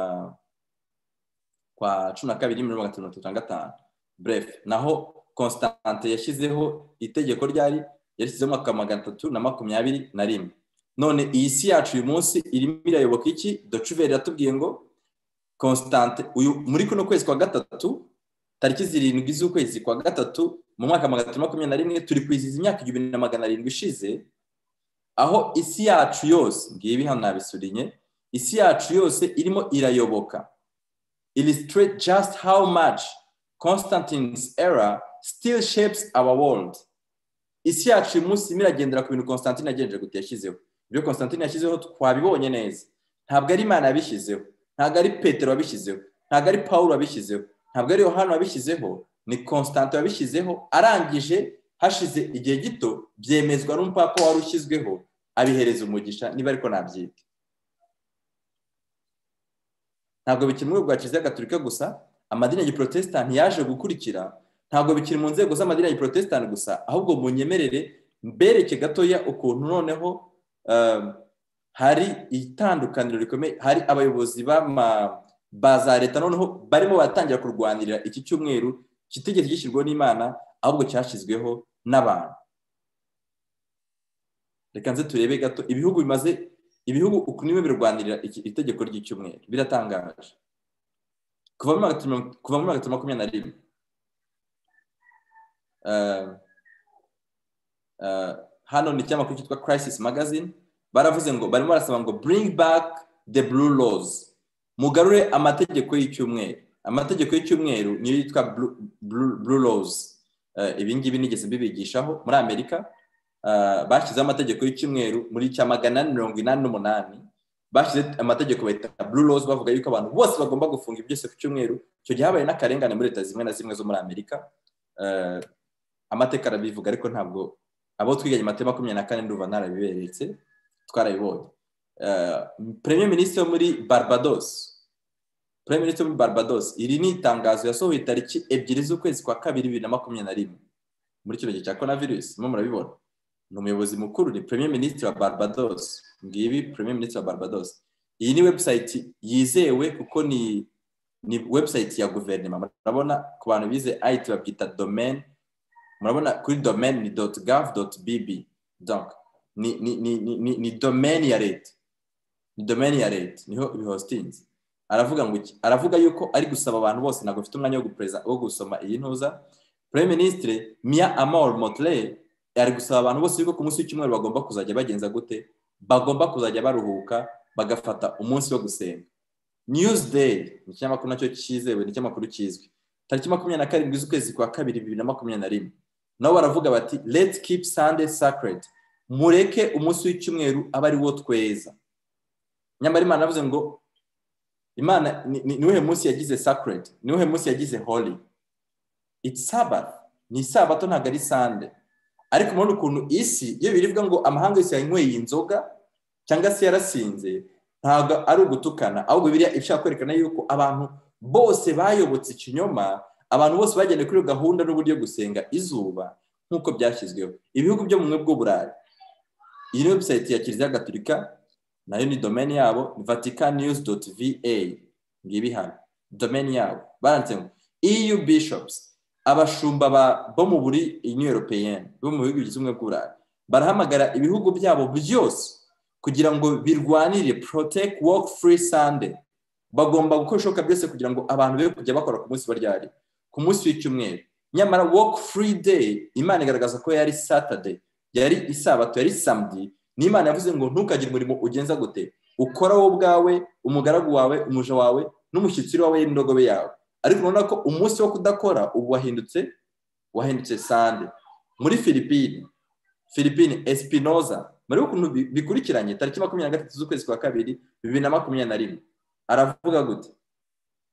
A: kwa cumi na kabiri mirongo itatu mirongo itatu na gatanu bref naho constante yashyizeho itegeko ryari yashyizeho umwaka magana atatu na makumyabiri na rimwe none iyi si yacu uyu munsi irimo irayoboka iki docuveri iratubwiye ngo constante uyu muri kuno kwezi kwa gatatu tariki zirindwi z'ukwezi kwa gatatu mu mwaka magana atatu makumyabiri na rimwe turi kwizihiza imyaka igihumbi na magana arindwi ishize aho isi yacu yose ngibi hano nabisurinye isi yacu yose irimo irayoboka illustrate just how much constantine's era still shapes our world isi yacu uyu munsi irimo iragendera ku bintu constantine yagenjeje gute yashyizeho ibyo constantine yashyizeho twabibonye neza ntabwo ari imana yabishyizeho ntabwo ari petero wabishyizeho ntabwo ari paul wabishyizeho ntabwo ari yohani wabishyizeho ni constante wabishyizeho arangije hashize igihe gito byemezwa n'umupapa wari ushyizweho abihereza umugisha niba ariko nabyiga ntabwo bikiri mu rwego rwa kiliziya gaturika gusa amadini ya giporotesitanti yaje gukurikira ntabwo bikiri mu nzego z'amadini ya giporotesitanti gusa ahubwo munyemerere mbereke gatoya ukuntu noneho hari itandukaniro rikomeye hari abayobozi ba za leta noneho barimo baratangira kurwanirira iki cyumweru kitigeze gishyirwaho n'imana ahubwo cyashyizweho n'abantu reka nze turebe gato ibihugu bimaze ibihugu ukuntu biba birwanirira itegeko ry'icyumweru biratangaje kuva muri magana atatu makumyabiri na rimwe hano ni ikinyamakuru cyitwa crisis magazine baravuze ngo barimo barasaba ngo bring back the blue laws mugarure amategeko y'icyumweru amategeko y'icyumweru niyo yitwa blue laws ibi ngibi nigeze mbibigishaho muri amerika bashyizeho amategeko y'icyumweru muri cya magana ane mirongo inani n'umunani bashyize amategeko bahita blue laws bavuga yuko abantu bose bagomba gufunga byose ku cyumweru icyo gihe habaye n'akarengane muri leta zimwe na zimwe zo muri amerika amateka arabivuga ariko ntabwo abo twiganye amateka makumyabiri na kane ndumva narabiberetse twarabibonye premier minisitiri wo muri barbados Prime Minister muri Barbados iri ni itangazo yasohoye tariki ebyiri z'ukwezi kwa kabiri bibiri na makumyabiri na rimwe muri kino gihe cya corona virus mo murabibona ni umuyobozi mukuru ni Premier Minister wa Barbados ngibi Premier Minister wa Barbados iyi ni website yizewe kuko ni ni website ya guverinoma murabona ku bantu bize IT babyita domain murabona kuri domain ni .gov.bb donc ni ni ni ni, ni domain ya leta ni domain ya leta niho ibihostinze aravuga ngo aravuga yuko ari gusaba abantu bose ntabwo mfite umwanya wo gusoma iyi ntuza prime ministre mia amor motley ari gusaba abantu bose yuko ku munsi w'icyumweru bagomba kuzajya bagenza gute bagomba kuzajya baruhuka bagafata umunsi wo gusenga news day ni ikinyamakuru nacyo cyizewe ni ikinyamakuru kizwi tariki makumyabiri na karindwi z'ukwezi kwa kabiri bibiri na makumyabiri na rimwe nabo baravuga bati let's keep sunday sacred mureke umunsi w'icyumweru aba ari wo tweza nyamara imana yavuze ngo imana ni uwuhe munsi yagize sacred ni uwuhe munsi yagize holy it's sabbath ni isabato ntabwo ari sande ariko murabona ukuntu isi iyo birivuga ngo amahanga yose yanyweye inzoga cyangwa se yarasinze ntabwo ari ugutukana ahubwo biriya ibishaka kwerekana yuko abantu bose bayobotse ikinyoma abantu bose bagendeye kuri iyo gahunda n'uburyo gusenga izuba nk'uko byashyizweho ibihugu byo mu bumwe bw'uburayi iyi ni webusayiti ya kiliziya gaturika nayo ni domeni yabo vatican news doti va ngibi hano domeni yabo baranditse ngo eu bishops abashumba bo mu buri union europeyenne bo mu bihugu bigize ubumwe bw'uburayi barahamagara ibihugu byabo byose kugira ngo birwanire protect work free sunday bagomba gukora ibishoboka byose kugira ngo abantu be kujya bakora ku munsi baryari ku munsi w'icyumweru nyamara work free day imana igaragaza ko yari saturday yari isabato yari samedi n'imana yavuze ngo ntukagire umurimo ugenza gute ukora wowe ubwawe umugaragu wawe umuja wawe n'umushyitsi wawe n'indogobe yawe ariko urabona ko umunsi wo kudakora ubu wahindutse wahindutse sande muri filipine filipine espinoza muri ukuntu bikurikiranye tariki makumyabiri na gatatu z'ukwezi kwa kabiri bibiri na makumyabiri na rimwe aravuga gute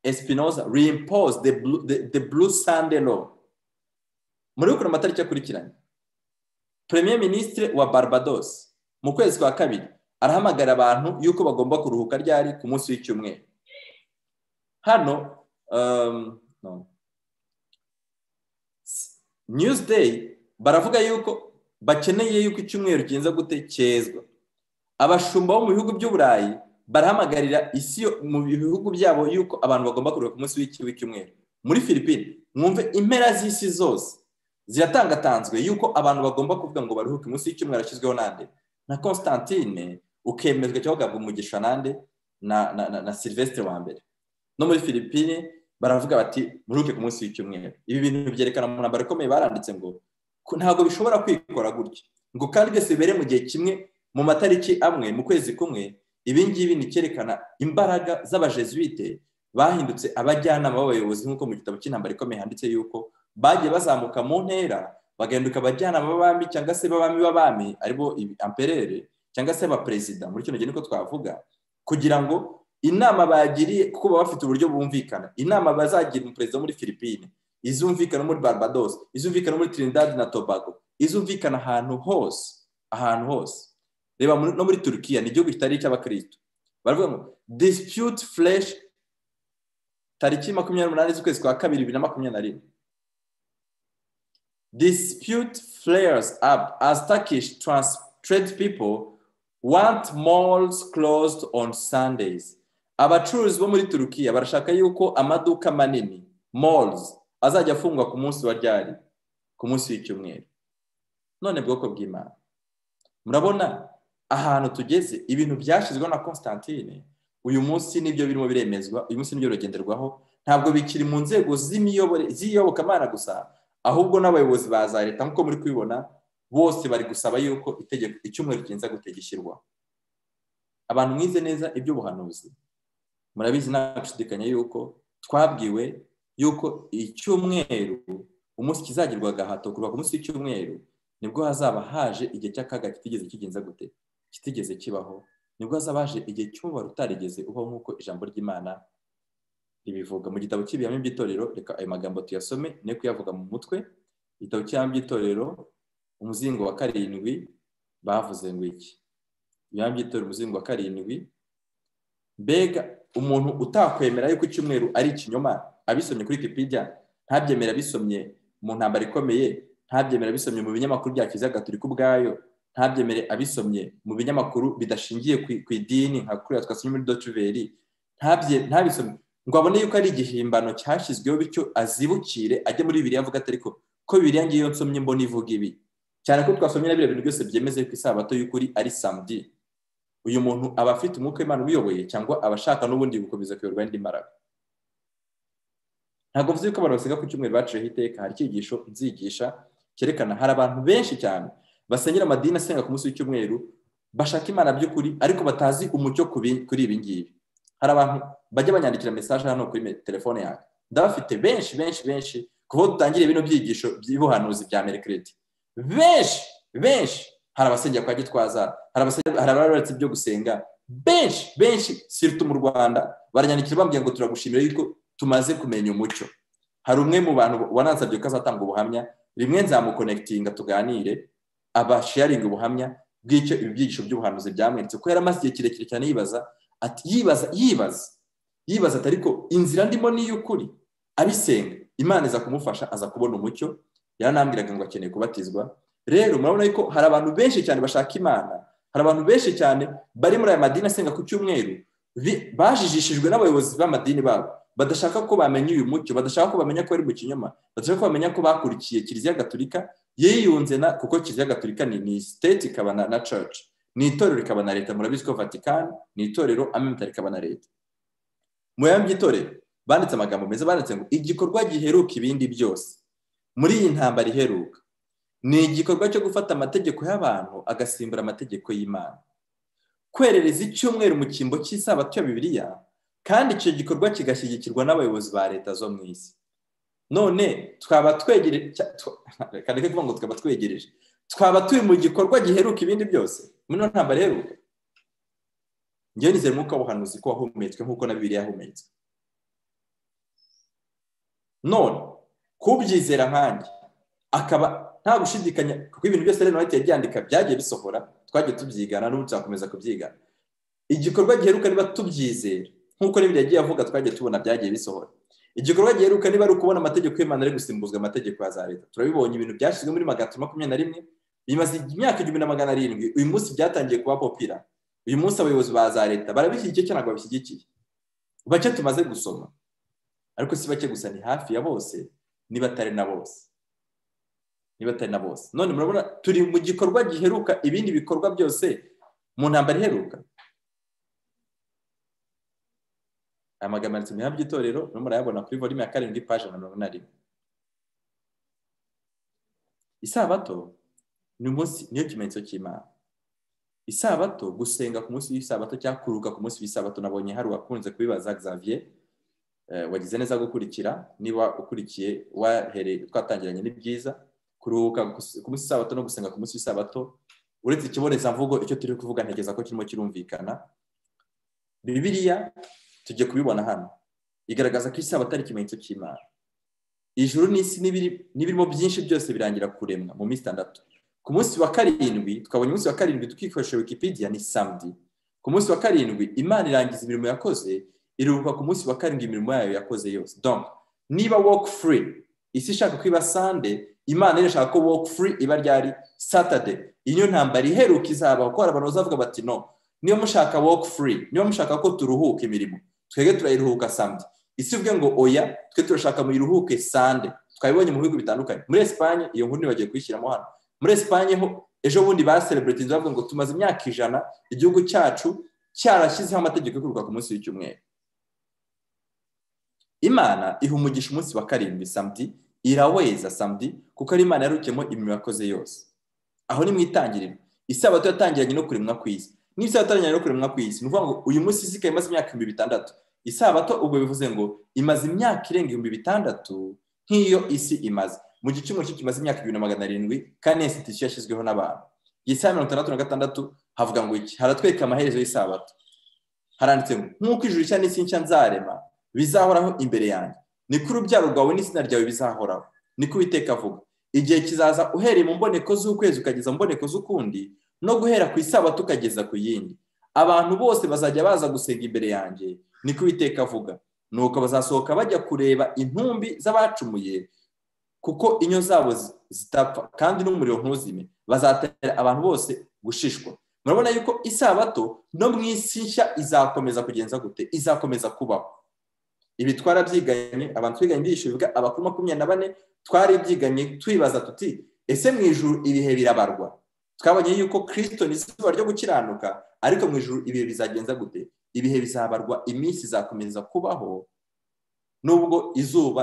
A: espinoza reimpose the blue, the, the blue sunday law muri ukuntu amatariki akurikiranye premier ministre wa barbados mu kwezi kwa kabiri arahamagara abantu yuko bagomba kuruhuka ryari ku munsi w'icyumweru hano news day baravuga yuko bakeneye yuko icyumweru kigenza gute cyezwa abashumba bo mu bihugu by'uburayi barahamagarira isi yo- mu bihugu byabo yuko abantu bagomba kuruhuka ku munsi w'iki- w'icyumweru muri filipine mwumve impera z'isi zose ziratangatanzwe yuko abantu bagomba kuvuga ngo baruhuke munsi y'icyumweru ashyizweho nande na constantine ukemezwa cyangwa ugahabwa umugisha nande na, na, na, na sylvestre wa mbere no muri filipine baravuga bati muruhuke ku munsi w'icyumweru ibi bintu byerekana mu ntambaro ikomeye baranditse ngo "Ku- ntabwo bishobora kwikora gutya ngo kandi byose bibere mu gihe kimwe mu matariki amwe mu kwezi kumwe ibi ngibi ni icyerekana imbaraga z'abajesuite bahindutse abajyanama b'abayobozi nk'uko mu gitabo cy'intambara ikomeye handitse yuko bagiye bazamuka mu ntera bagahinduka abajyanama b'abami cyangwa se b'abami b'abami aribo amperere cyangwa se abaperezida muri kino gihe niko twavuga kugira ngo inama bagiriye kuko baba bafite uburyo bumvikana inama bazagira umuperezida wo muri filipine izumvikana muri barbados izumvikana muri trinidad na tobago izumvikana ahantu hose ahantu hose reba muri- no muri turukiya ni igihugu kitari icy'abakristo baravuga ngo dispute flesh tariki makumyabiri n'umunani z'ukwezi kwa kabiri bibiri na makumyabiri na rimwe dispute flares up as turkish trans- trade people want malls closed on sundays abacuruzi bo muri turukiya barashaka yuko amaduka manini malls azajya afungwa ku munsi wa ryari ku munsi w'icyumweru none bwoko bw'imana murabona ahantu tugeze ibintu byashyizweho na constantine uyu munsi nibyo birimo biremezwa uyu munsi nibyo bigenderwaho ntabwo bikiri mu nzego z'imiyobore- z'iyobokamana gusa ahubwo n'abayobozi ba za leta nk'uko muri kubibona bose bari gusaba yuko itegeko icyumweru kirenze gute gishyirwa abantu mwize neza iby'ubuhanuzi murabizi nta gushidikanya yuko twabwiwe yuko icyumweru umunsi kizagirwa agahato kuva ku munsi w'icyumweru nibwo hazaba haje igihe cy'akaga kitigeze kigenza gute kitigeze kibaho nibwo hazaba haje igihe cy'umubare utarigeze ubaho nk'uko ijambo ry'imana ribivuga mu gitabo cy'ibihame by'itorero reka ayo magambo tuyasome ne kuyavuga mu mutwe igitabo cy'ibihame by'itorero umuzingo wa karindwi bavuze ngo iki ibihame by'itorero umuzingo wa karindwi mbega umuntu utakwemera yuko icyumweru ari ikinyoma abisomye kuri wikipedia ntabyemera abisomye mu ntambara ikomeye ntabyemera abisomye mu binyamakuru bya kiliziya gatolika ubwayo ntabyemere abisomye mu binyamakuru bidashingiye ku- ku idini nka kuriya twasomye muri dotiveri ntabisomye ngo abone yuko ari igihimbano cyashyizweho bityo azibukire ajye muri bibiri avuga ati ariko ko bibiri ngiyo nsomye mbona ivuga ibi cyane ko twasomye na biriya bintu byose byemeze ko isabato y'ukuri ari samedi uyu muntu aba afite umwuka w'imana umuyoboye cyangwa aba ashaka n'ubundi gukomeza kuyoborwa n'indi mbaraga ntabwo mvuze yuko abantu basenga ku cyumweru baciyeho iteka hari icyigisho nzigisha cyerekana hari abantu benshi cyane basenyera amadini asenga ku munsi w'icyumweru bashaka imana by'ukuri ariko batazi umucyo ku bi- kuri ibi ngibi hari abantu bajya banyandikira mesaje hano kuri me- telefone yanjye ndabafite benshi benshi benshi kuva aho dutangiriye bino byigisho by'ubuhanuzi bya merekereti benshi benshi hari abasengera kwa gitwaza hari abasengera- hari ababaretse ibyo gusenga benshi benshi siruta mu rwanda baranyandikira bambwira ngo turagushimira yuko tumaze kumenya umucyo hari umwe mu bantu wanansabye ko azatanga ubuhamya rimwe nzamukonekitinga tuganire abasharinga ubuhamya bw'icyo ibi byigisho by'ubuhanuzi byamweretse ko yari amaze igihe kirekire cyane yibaza ati yibaza yibaza yibaza ati ariko inzira ndimo ni iy'ukuri abisenga imana iza kumufasha aza kubona umucyo yaranambwiraga ngo akeneye kubatizwa rero murabona yuko hari abantu benshi cyane bashaka imana hari abantu benshi cyane bari muri aya madini asenga ku cyumweru bi- bajijishijwe n'abayobozi b'amadini babo badashaka ko bamenya uyu mucyo badashaka ko bamenya ko bari mu kinyoma badashaka ko bamenya ko bakurikiye kiliziya gatolika yiyunze na kuko kiliziya gatolika ni, ni state ikaba na, na church ni itorero rikaba na leta murabizi ko vatican ni itorero amemta rikaba na leta mu yambi by'itorero banditse amagambo meza banditse ngo igikorwa giheruka ibindi byose muri iyi ntambara iheruka ni igikorwa cyo gufata amategeko y'abantu agasimbura amategeko y'imana kwerereza icyumweru mu cyimbo cy'isabato ya bibiliya kandi icyo gikorwa kigashyigikirwa n'abayobozi ba leta zo mu isi none twaba twegereje kandi kuvuga ngo twaba twegereje twaba turi mu gikorwa giheruka ibindi byose muri ino ntambara iheruka ngewe nizera umwuka w'ubuhanuzi ko wahumetswe nk'uko na bibiliya yahumetswe none kubyizera nkanjye akaba nta gushidikanya kuko ibintu byose rero Noheli yabyandika byagiye bisohora twagiye tubyigana n'ubu tuzakomeza kubyigana igikorwa giheruka niba tubyizera nk'uko n'ibindi yagiye avuga twagiye tubona byagiye bisohora igikorwa giheruka niba ari ukubona amategeko y'imana ari gusimbuzwa amategeko ya za leta turabibonye ibintu byashyizwe muri magana atatu makumyabiri na rimwe bimaze imyaka igihumbi na magana arindwi uyu munsi byatangiye kuba popira uyu munsi abayobozi ba za leta barabishyigikiye cyangwa ntabwo babishyigikiye bake tumaze gusoma ariko si bake gusa ni hafi ya bose niba atari na bose niba atari na bose none murabona turi mu gikorwa giheruka ibindi bikorwa byose mu ntambara iheruka aya magambo yanditse mu ihame ry'itorero urimo urayabona kuri volume ya karindwi paje na mirongo ine rimwe isabato ni umunsi niyo kimenyetso cy'imana isabato gusenga ku munsi w'isabato cyangwa kuruhuka ku munsi w'isabato nabonye hari uwakunze kubibaza Xavier wagize neza gukurikira niba ukurikiye wahereye twatangiranye ni byiza kuruhuka ku munsi w'isabato no gusenga ku munsi w'isabato uretse ikibonezamvugo icyo turi kuvuga ntegereza ko kirimo kirumvikana bibiriya tujye kubibona hano igaragaza ko isabato ari ikimenyetso cy'imana ijuru n'isi n'ibirimo byinshi byose birangira kuremwa mu minsi itandatu ku munsi wa karindwi twabonye umunsi wa karindwi tukikoresha wikipedia ni samedi ku munsi wa karindwi imana irangiza imirimo yakoze iruhuka ku munsi wa karindwi imirimo yayo yakoze yose donc niba work free isi ishaka ko iba sande imana irashaka ko work free iba ryari saturday iyo ntambara iheruka izabaho ko hari abantu bazavuga bati no niba mushaka work free niba mushaka ko turuhuka imirimo twebwe turayiruhuka samedi isi uvuge ngo oya twe turashaka muyiruhuke sande twabibonye mu bihugu bitandukanye muri esipanye iyo nkuru ntibagiye kuyishyiramo hano muri esipanye ho ejo bundi baserebureti bavuga ngo tumaze imyaka ijana igihugu cyacu cyarashyizeho amategeko yo kuruhuka ku munsi w'icyumweru imana iha umugisha umunsi wa karindwi samedi iraweza samedi kuko ari imana yarukiyemo imirimo yakoze yose aho ni mu itangiriro isabato yatangiranye no kuremwa ku isi n'isabato yari kuremwa ku isi ni ukuvuga ngo uyu munsi isi ikaba imaze imyaka ibihumbi bitandatu isabato ubwo bivuze ngo imaze imyaka irenga ibihumbi bitandatu nk'iyo isi imaze mu gice cy'umuriro kimaze imyaka ibihumbi na magana arindwi kandi iyo sitisiyo yashyizweho n'abantu iyi saha mirongo itandatu na gatandatu havuga ngo iki haratwereka amaherezo y'isabato haranditse ngo nk'uko ijuru nshya n'isi nshya nzarema bizahoraho imbere yanjye ni ko urubyaro rwawe n'izina ryawe bizahoraho ni ko uwiteka avuga igihe kizaza uhereye mu mboneko z'ukwezi ukageza mu mboneko z'ukundi no guhera ku isabato ukageza ku yindi abantu bose bazajya baza gusenga imbere yanjye niko uwiteka avuga nuko bazasohoka bajya kureba intumbi z'abacumuye kuko inyo zabo zitapfa kandi n'umuriro ntuzime bazatera abantu bose gushishwa murabona yuko isabato no mu isi nshya izakomeza kugenza gute izakomeza kubaho ibi twarabyiganye abantu twiganye byinshi bivuga abakuru makumyabiri na bane twaribyiganye twibaza tuti ese mu ijuru ibihe birabarwa twabonye yuko kirisito ni izuba ryo gukiranuka ariko mu ijoro ibihe bizagenza gute ibihe bizabarwa iminsi izakomeza kubaho nubwo izuba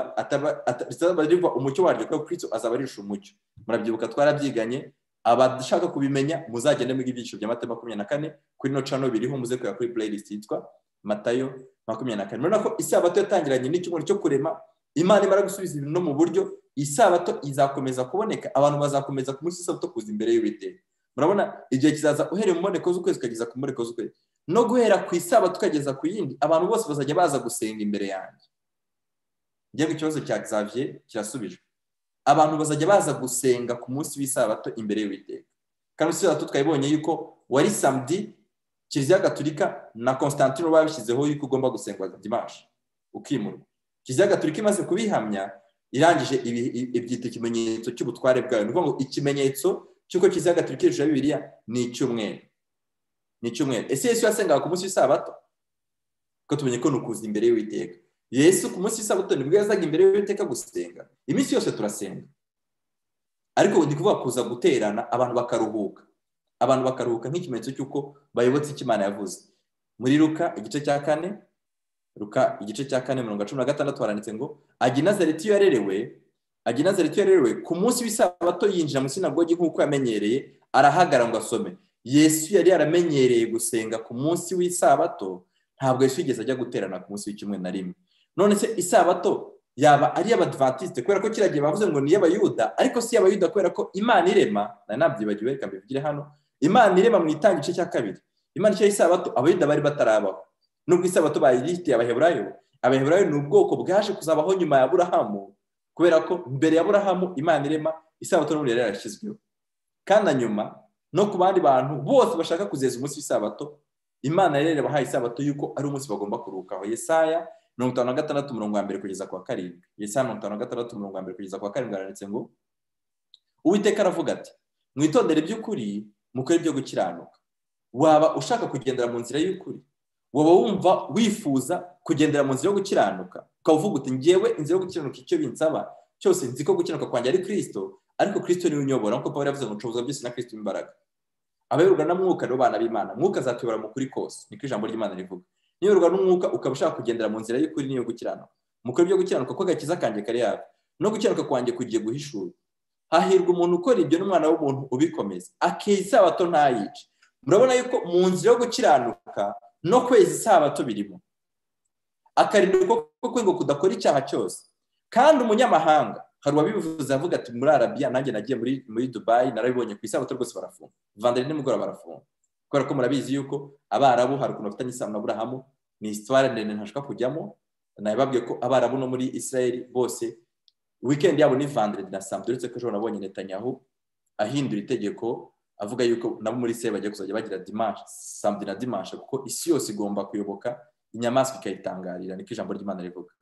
A: rizaba riva umucyo waryo kuko kirisito azaba arisha umucyo murabyibuka twarabyiganye abashaka kubimenya muzagende muri ibyiciro bya mata makumyabiri na kane kuri no cano biriho muze kujya kuri playlist yitwa matayo makumyabiri na kane murabona ko isabato yatangiranye n'icyumweru cyo kurema imana imara gusubiza ibintu no mu buryo isabato izakomeza kuboneka abantu bazakomeza ku munsi w'isabato kuza imbere y'uwiteka murabona igihe kizaza uhereye mu mboneko z'ukwezi ukageza ku mboneko z'ukwezi no guhera ku isabato ukageza ku yindi abantu bose bazajya baza gusenga imbere yanjye ngewe ikibazo cya Xavier kirasubijwe abantu bazajya baza gusenga ku munsi w'isabato imbere y'uwiteka kandi munsi w'isabato twabibonye yuko wari samedi kiliziya gaturika na constantino babishyizeho yuko ugomba gusengwa dimanshi ukimurwa kiliziya gaturika imaze kubihamya irangije ibyita ikimenyetso cy'ubutware bwayo ni ukuvuga ngo ikimenyetso cy'uko kiliziya gaturika hejuru ya bibiliya ni icyumweru ni icyumweru ese yesu yasengaga ku munsi w'isabato ko tumenye ko ni ukuza imbere y'uwiteka yesu ku munsi w'isabato nibwo yazaga imbere y'uwiteka gusenga iminsi yose turasenga ariko ndi kuvuga kuza guterana abantu bakaruhuka abantu bakaruhuka nk'ikimenyetso cy'uko bayobotse icyo imana yavuze muri ruka igice cya kane ruka igice cya kane mirongo cumi na gatandatu haranditse ngo ajya inazareti iyo yarerewe ajya inazareti iyo yarerewe ku munsi w'isabato yinjira mu sinagogi nk'uko yamenyereye arahagara ngo asome yesu yari yaramenyereye gusenga ku munsi w'isabato ntabwo yesu yigeze ajya guterana ku munsi w'icyumweru na rimwe none se isabato yaba ari iy'abadivantisite kubera ko kiriya gihe bavuze ngo ni iy'abayuda ariko si iy'abayuda kubera ko imana irema nari nabyibagiwe reka mbibwire hano imana irema mu itanga igice cya kabiri imana igice y'isabato abayuda bari batarabaho nubwo isabato bayirihitiye abaheburayo abaheburayo ni ubwoko bwaje kuzabaho nyuma ya burahamu kubera ko mbere ya burahamu imana irema isabato n'ubu yari yarashyizweho kandi na nyuma no ku bandi bantu bose bashaka kuzeza umunsi w'isabato imana rero yabahaye isabato y'uko ari umunsi bagomba kuruhukaho yesaya mirongo itanu na gatandatu umurongo wa mbere kugeza ku wa karindwi yesaya mirongo itanu na gatandatu umurongo wa mbere kugeza ku wa karindwi haranditse ngo uwiteka aravuga ati mwitondere iby'ukuri mukore ibyo gukiranuka waba ushaka kugendera mu nzira y'ukuri waba wumva wifuza kugendera mu nzira yo gukiranuka ukaba uvuga uti ngewe inzira yo gukiranuka icyo binsaba cyose nzi ko gukiranuka kwanjye ari kirisito ariko kirisito niwe unyobora nk'uko paul yavuze ngo nshoboza byose na kirisito imbaraga abayoborwa na mwuka nibo bana b'imana mwuka azatuyobora mu kuri kose niko ijambo ry'imana rivuga niyoborwa n'umwuka ukaba ushaka kugendera mu nzira y'ukuri n'iyo gukiranuka mukore ibyo gukiranuka ko agakiza kanjye kari yabo no gukiranuka kwanjye kugiye guhishura hahirwa umuntu ukora ibyo n'umwana w'umuntu ubikomeza akiha isabato ntayice murabona yuko mu nzira yo gukiranuka no kwezi isabato birimo akarinda ukuboko kwe ngo kudakora icyaha cyose kandi umunyamahanga hari uwabivuze avuga ati muri arabiya nanjye nagiye muri dubayi narabibonye ku isabato rwose barafunga vandari nimugoroba barafunga kubera ko murabizi yuko abarabu hari ukuntu bafitanye isano na burahamu ni isitwara ndende ntashobora kujyamo nababwiye ko abarabu no muri israel bose wikendi yabo ni vandari na sambu uretse ko ejo nabonye netanyahu ahindura itegeko avuga yuko nabo muri israel bagiye kuzajya bagira dimanshi sambu na dimanshi kuko isi yose igomba kuyoboka inyamaswa ikayitangarira niko ijambo ry'imana rivuga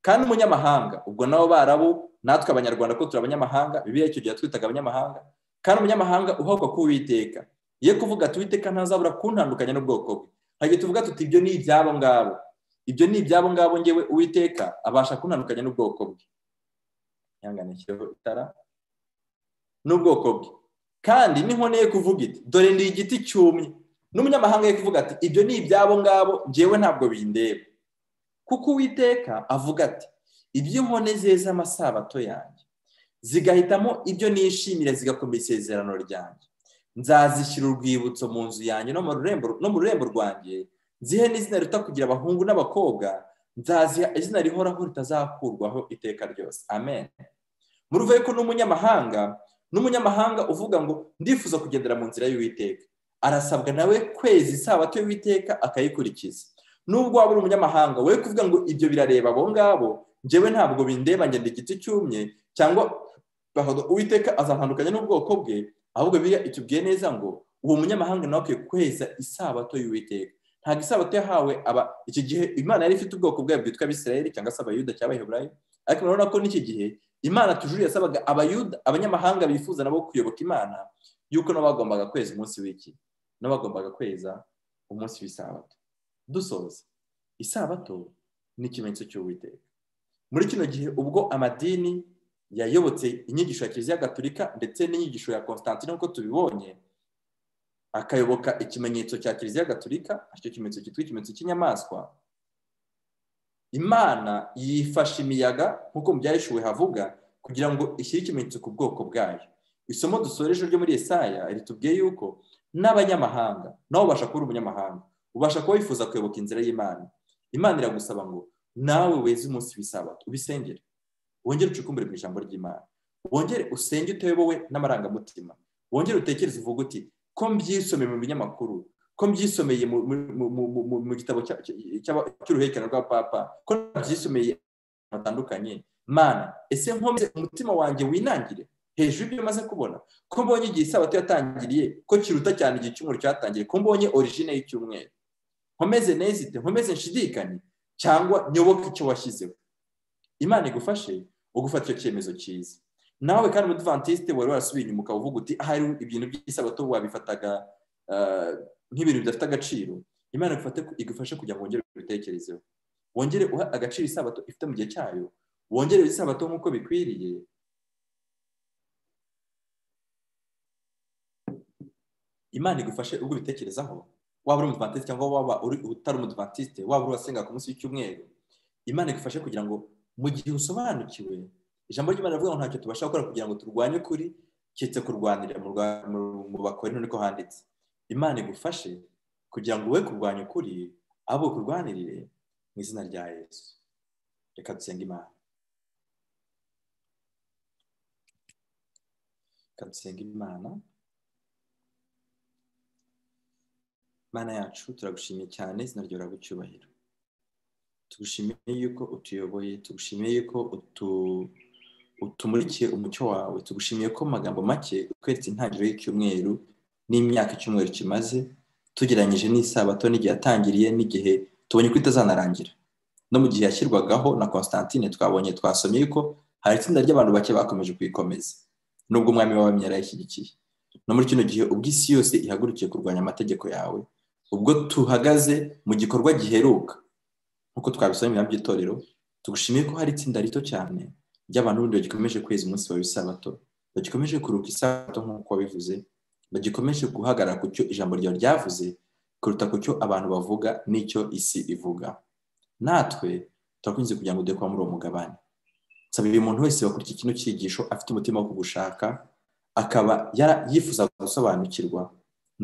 A: kandi umunyamahanga ubwo nabo barabu natwe abanyarwanda ko turi abanyamahanga bibiriya icyo gihe twitaga abanyamahanga kandi umunyamahanga uhabwa ko uwiteka iyo kuvuga ati uwiteka ntazabura kuntandukanya n'ubwoko bwe hajya tuvuga tuti ibyo ni ibyabo ngabo ibyo ni ibyabo ngabo ngewe uwiteka abasha kuntandukanya n'ubwoko bwe yanganikiyeho itara n'ubwoko bwe kandi n'inkoneye kuvuga iti dore ndi igiti cyumye n'umunyamahanga ye kuvuga ati ibyo ni ibyabo ngabo ngewe ntabwo bindeba kuko uwiteka avuga ati ibyo inkone zeza amasabato yanjye zigahitamo ibyo nishimira zigakomeza isezerano ryanjye nzazishyira urwibutso mu nzu yanjye no mu rurembo rwanjye nzihe n'izina rita kugira abahungu n'abakobwa nzaziha izina rihoraho ritazakurwaho iteka ryose amen muruve ko n'umunyamahanga n'umunyamahanga uvuga ngo ndifuza kugendera mu nzira y'uwiteka arasabwa nawe kwezi isabato y'uwiteka akayikurikiza nubwo waba uri umunyamahanga we kuvuga ngo ibyo birareba abo ngabo njyewe ntabwo bindeba ngenda igiti cyumye cyangwa uwiteka azatandukanya n'ubwoko bwe ahubwo biriya itubwiye neza ngo uwo munyamahanga nawe akwiye kweza isabato y'uwiteka ntabwo isabato yahawe aba iki gihe imana yari ifite ubwoko bwayo bwitwa abisirayeli cyangwa se abayuda cyangwa abaheburayo ariko murabona ko n'iki gihe imana tujuru yasabaga abayuda abanyamahanga bifuza nabo kuyoboka imana yuko nabo bagombaga kweza umunsi w'iki nabo bagombaga kweza umunsi w'isabato dusoza isabato ni ikimenyetso cy'uwiteka muri kino gihe ubwo amadini yayobotse inyigisho ya kiliziya gatolika ndetse n'inyigisho ya constantine nk'uko tubibonye akayoboka ikimenyetso cya kiliziya gatolika aricyo kimenyetso cyitwa ikimenyetso cy'inyamaswa imana yifasha imiyaga nk'uko mu byayishuwe havuga kugira ngo ishyire ikimenyetso ku bwoko bwayo isomo dusoreje ryo muri esaya ritubwiye yuko n'abanyamahanga nawe ubasha kuba umunyamahanga ubasha kuba wifuza kuyoboka inzira y'imana imana iragusaba ngo nawe weze umunsi w'isabato ubisengere wongere ucukumbure mu ijambo ry'imana wongere usenge uteyobowe n'amarangamutima wongere utekereze uvuga uti ko mbyisomeye mu binyamakuru ko mbyisomeye mu gitabo cy'uruhererekane rwa papa ko mbyisomeye ahantu hatandukanye mana ese nkomeze umutima wanjye winangire hejuru y'ibyo maze kubona ko mbonye igihe isabato yatangiriye ko kiruta cyane igihe cy'umuriro cyatangiye ko mbonye origine y'icyumweru nkomeze nezite nkomeze nshidikanye cyangwa nyoboke icyo washyizeho imana igufashe ugufata icyo cyemezo cyiza nawe kandi umudivantiste wari warasubiye inyuma ukaba uvuga uti ahari ibintu by'isabato wabifataga nk'ibintu bidafite agaciro imana igufashe kugira ngo wongere ubitekerezeho wongere uha agaciro isabato ifite mu gihe cyayo wongere isabato nk'uko bikwiriye imana igufashe ubwo ubitekerezaho waba uri umudivantiste cyangwa waba uri utari umudivantiste waba uri wasenga ku munsi w'icyumweru imana igufashe kugira ngo mu gihe usobanukiwe ijambo ry'imana rivuga ngo ntacyo tubasha gukora kugira ngo turwanye ukuri keretse kurwanirira mu bakore niko handitse imana igufashe kugira ngo we kurwanya ukuri abo kurwanirire mu izina rya yesu reka dusenge imana reka dusenge imana mana yacu turagushimiye cyane izina ryawe riragucyubahiro tugushimiye yuko utuyoboye tugushimiye yuko utumurikiye umucyo wawe tugushimiye ko mu magambo make utweretse intangiriro y'icyumweru n'imyaka icyumweru kimaze tugereranyije n'isabato n'igihe yatangiriye n'igihe tubonye ko itazanarangira no mu gihe yashyirwagaho na constantine twabonye twasomye yuko hari itsinda ry'abantu bake bakomeje kuyikomeza nubwo umwami w'abami yarayishyigikiye no muri kino gihe ubwo isi yose ihagurukiye kurwanya amategeko yawe ubwo tuhagaze mu gikorwa giheruka nk'uko twabisaba mu by'itorero tugushimiye ko hari itsinda rito cyane ry'abantu b'ubundi bagikomeje kweza umunsi wawe w'isabato bagikomeje kuruka isabato nk'uko wabivuze bagikomeje guhagarara ku cyo ijambo ryawe ryavuze kuruta ku cyo abantu bavuga n'icyo isi ivuga natwe turakunze kugira ngo dukore muri uwo mugabane nsaba uyu muntu wese wakurikiye kino cyigisho afite umutima wo kugushaka akaba yifuza gusobanukirwa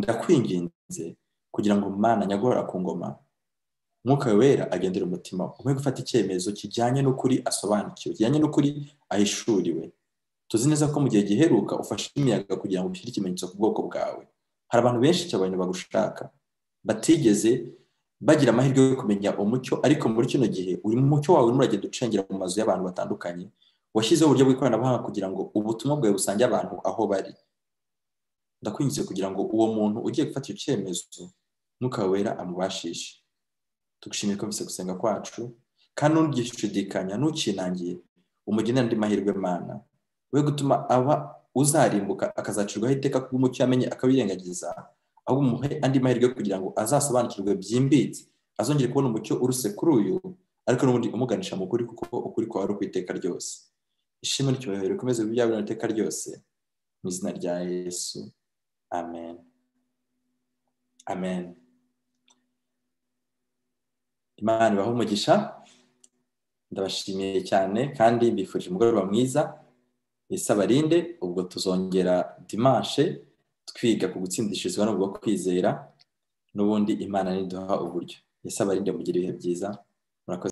A: ndakwinginze kugira ngo umwana nyagorora ku ngoma mwuka wera agendera umutima umwe gufata icyemezo kijyanye n'ukuri asobanukiwe kijyanye n'ukuri ahishuriwe tuzi neza ko mu gihe giheruka ufashe imiyaga kugira ngo ushyire ikimenyetso ku bwoko bwawe hari abantu benshi cyane bagushaka batigeze bagira amahirwe yo kumenya umucyo ariko muri kino gihe uri mu mucyo wawe urimo uragenda ucengera mu mazu y'abantu batandukanye washyizeho uburyo bw'ikoranabuhanga kugira ngo ubutumwa bwawe busange abantu aho bari ndakwinjize kugira ngo uwo muntu ugiye gufata icyemezo mwuka wera amubashishe tugushimire ko mbese gusenga kwacu kandi ntugishidikanya ntukinangiye umugenera andi mahirwe mana we gutuma aba uzarimbuka akazacirwaho iteka bw'umucyo yamenye akawirengagiza aho umuhe andi mahirwe kugira ngo azasobanukirwe byimbitse azongere kubona umucyo uruse kuri uyu ariko n'ubundi umuganisha mu kuri kuko ukuri kwawe ari ukwiteka ryose ishimwe n'icyubahiro rikomeze byabura iteka ryose mu izina rya yesu amen amen imana ibaho umugisha ndabashimiye cyane kandi mbifurije umugoroba mwiza isabarinde ubwo tuzongera dimanshe twiga ku gutsindishirizwa no kwizera n'ubundi imana niduha uburyo isabarinde mugire ibihe byiza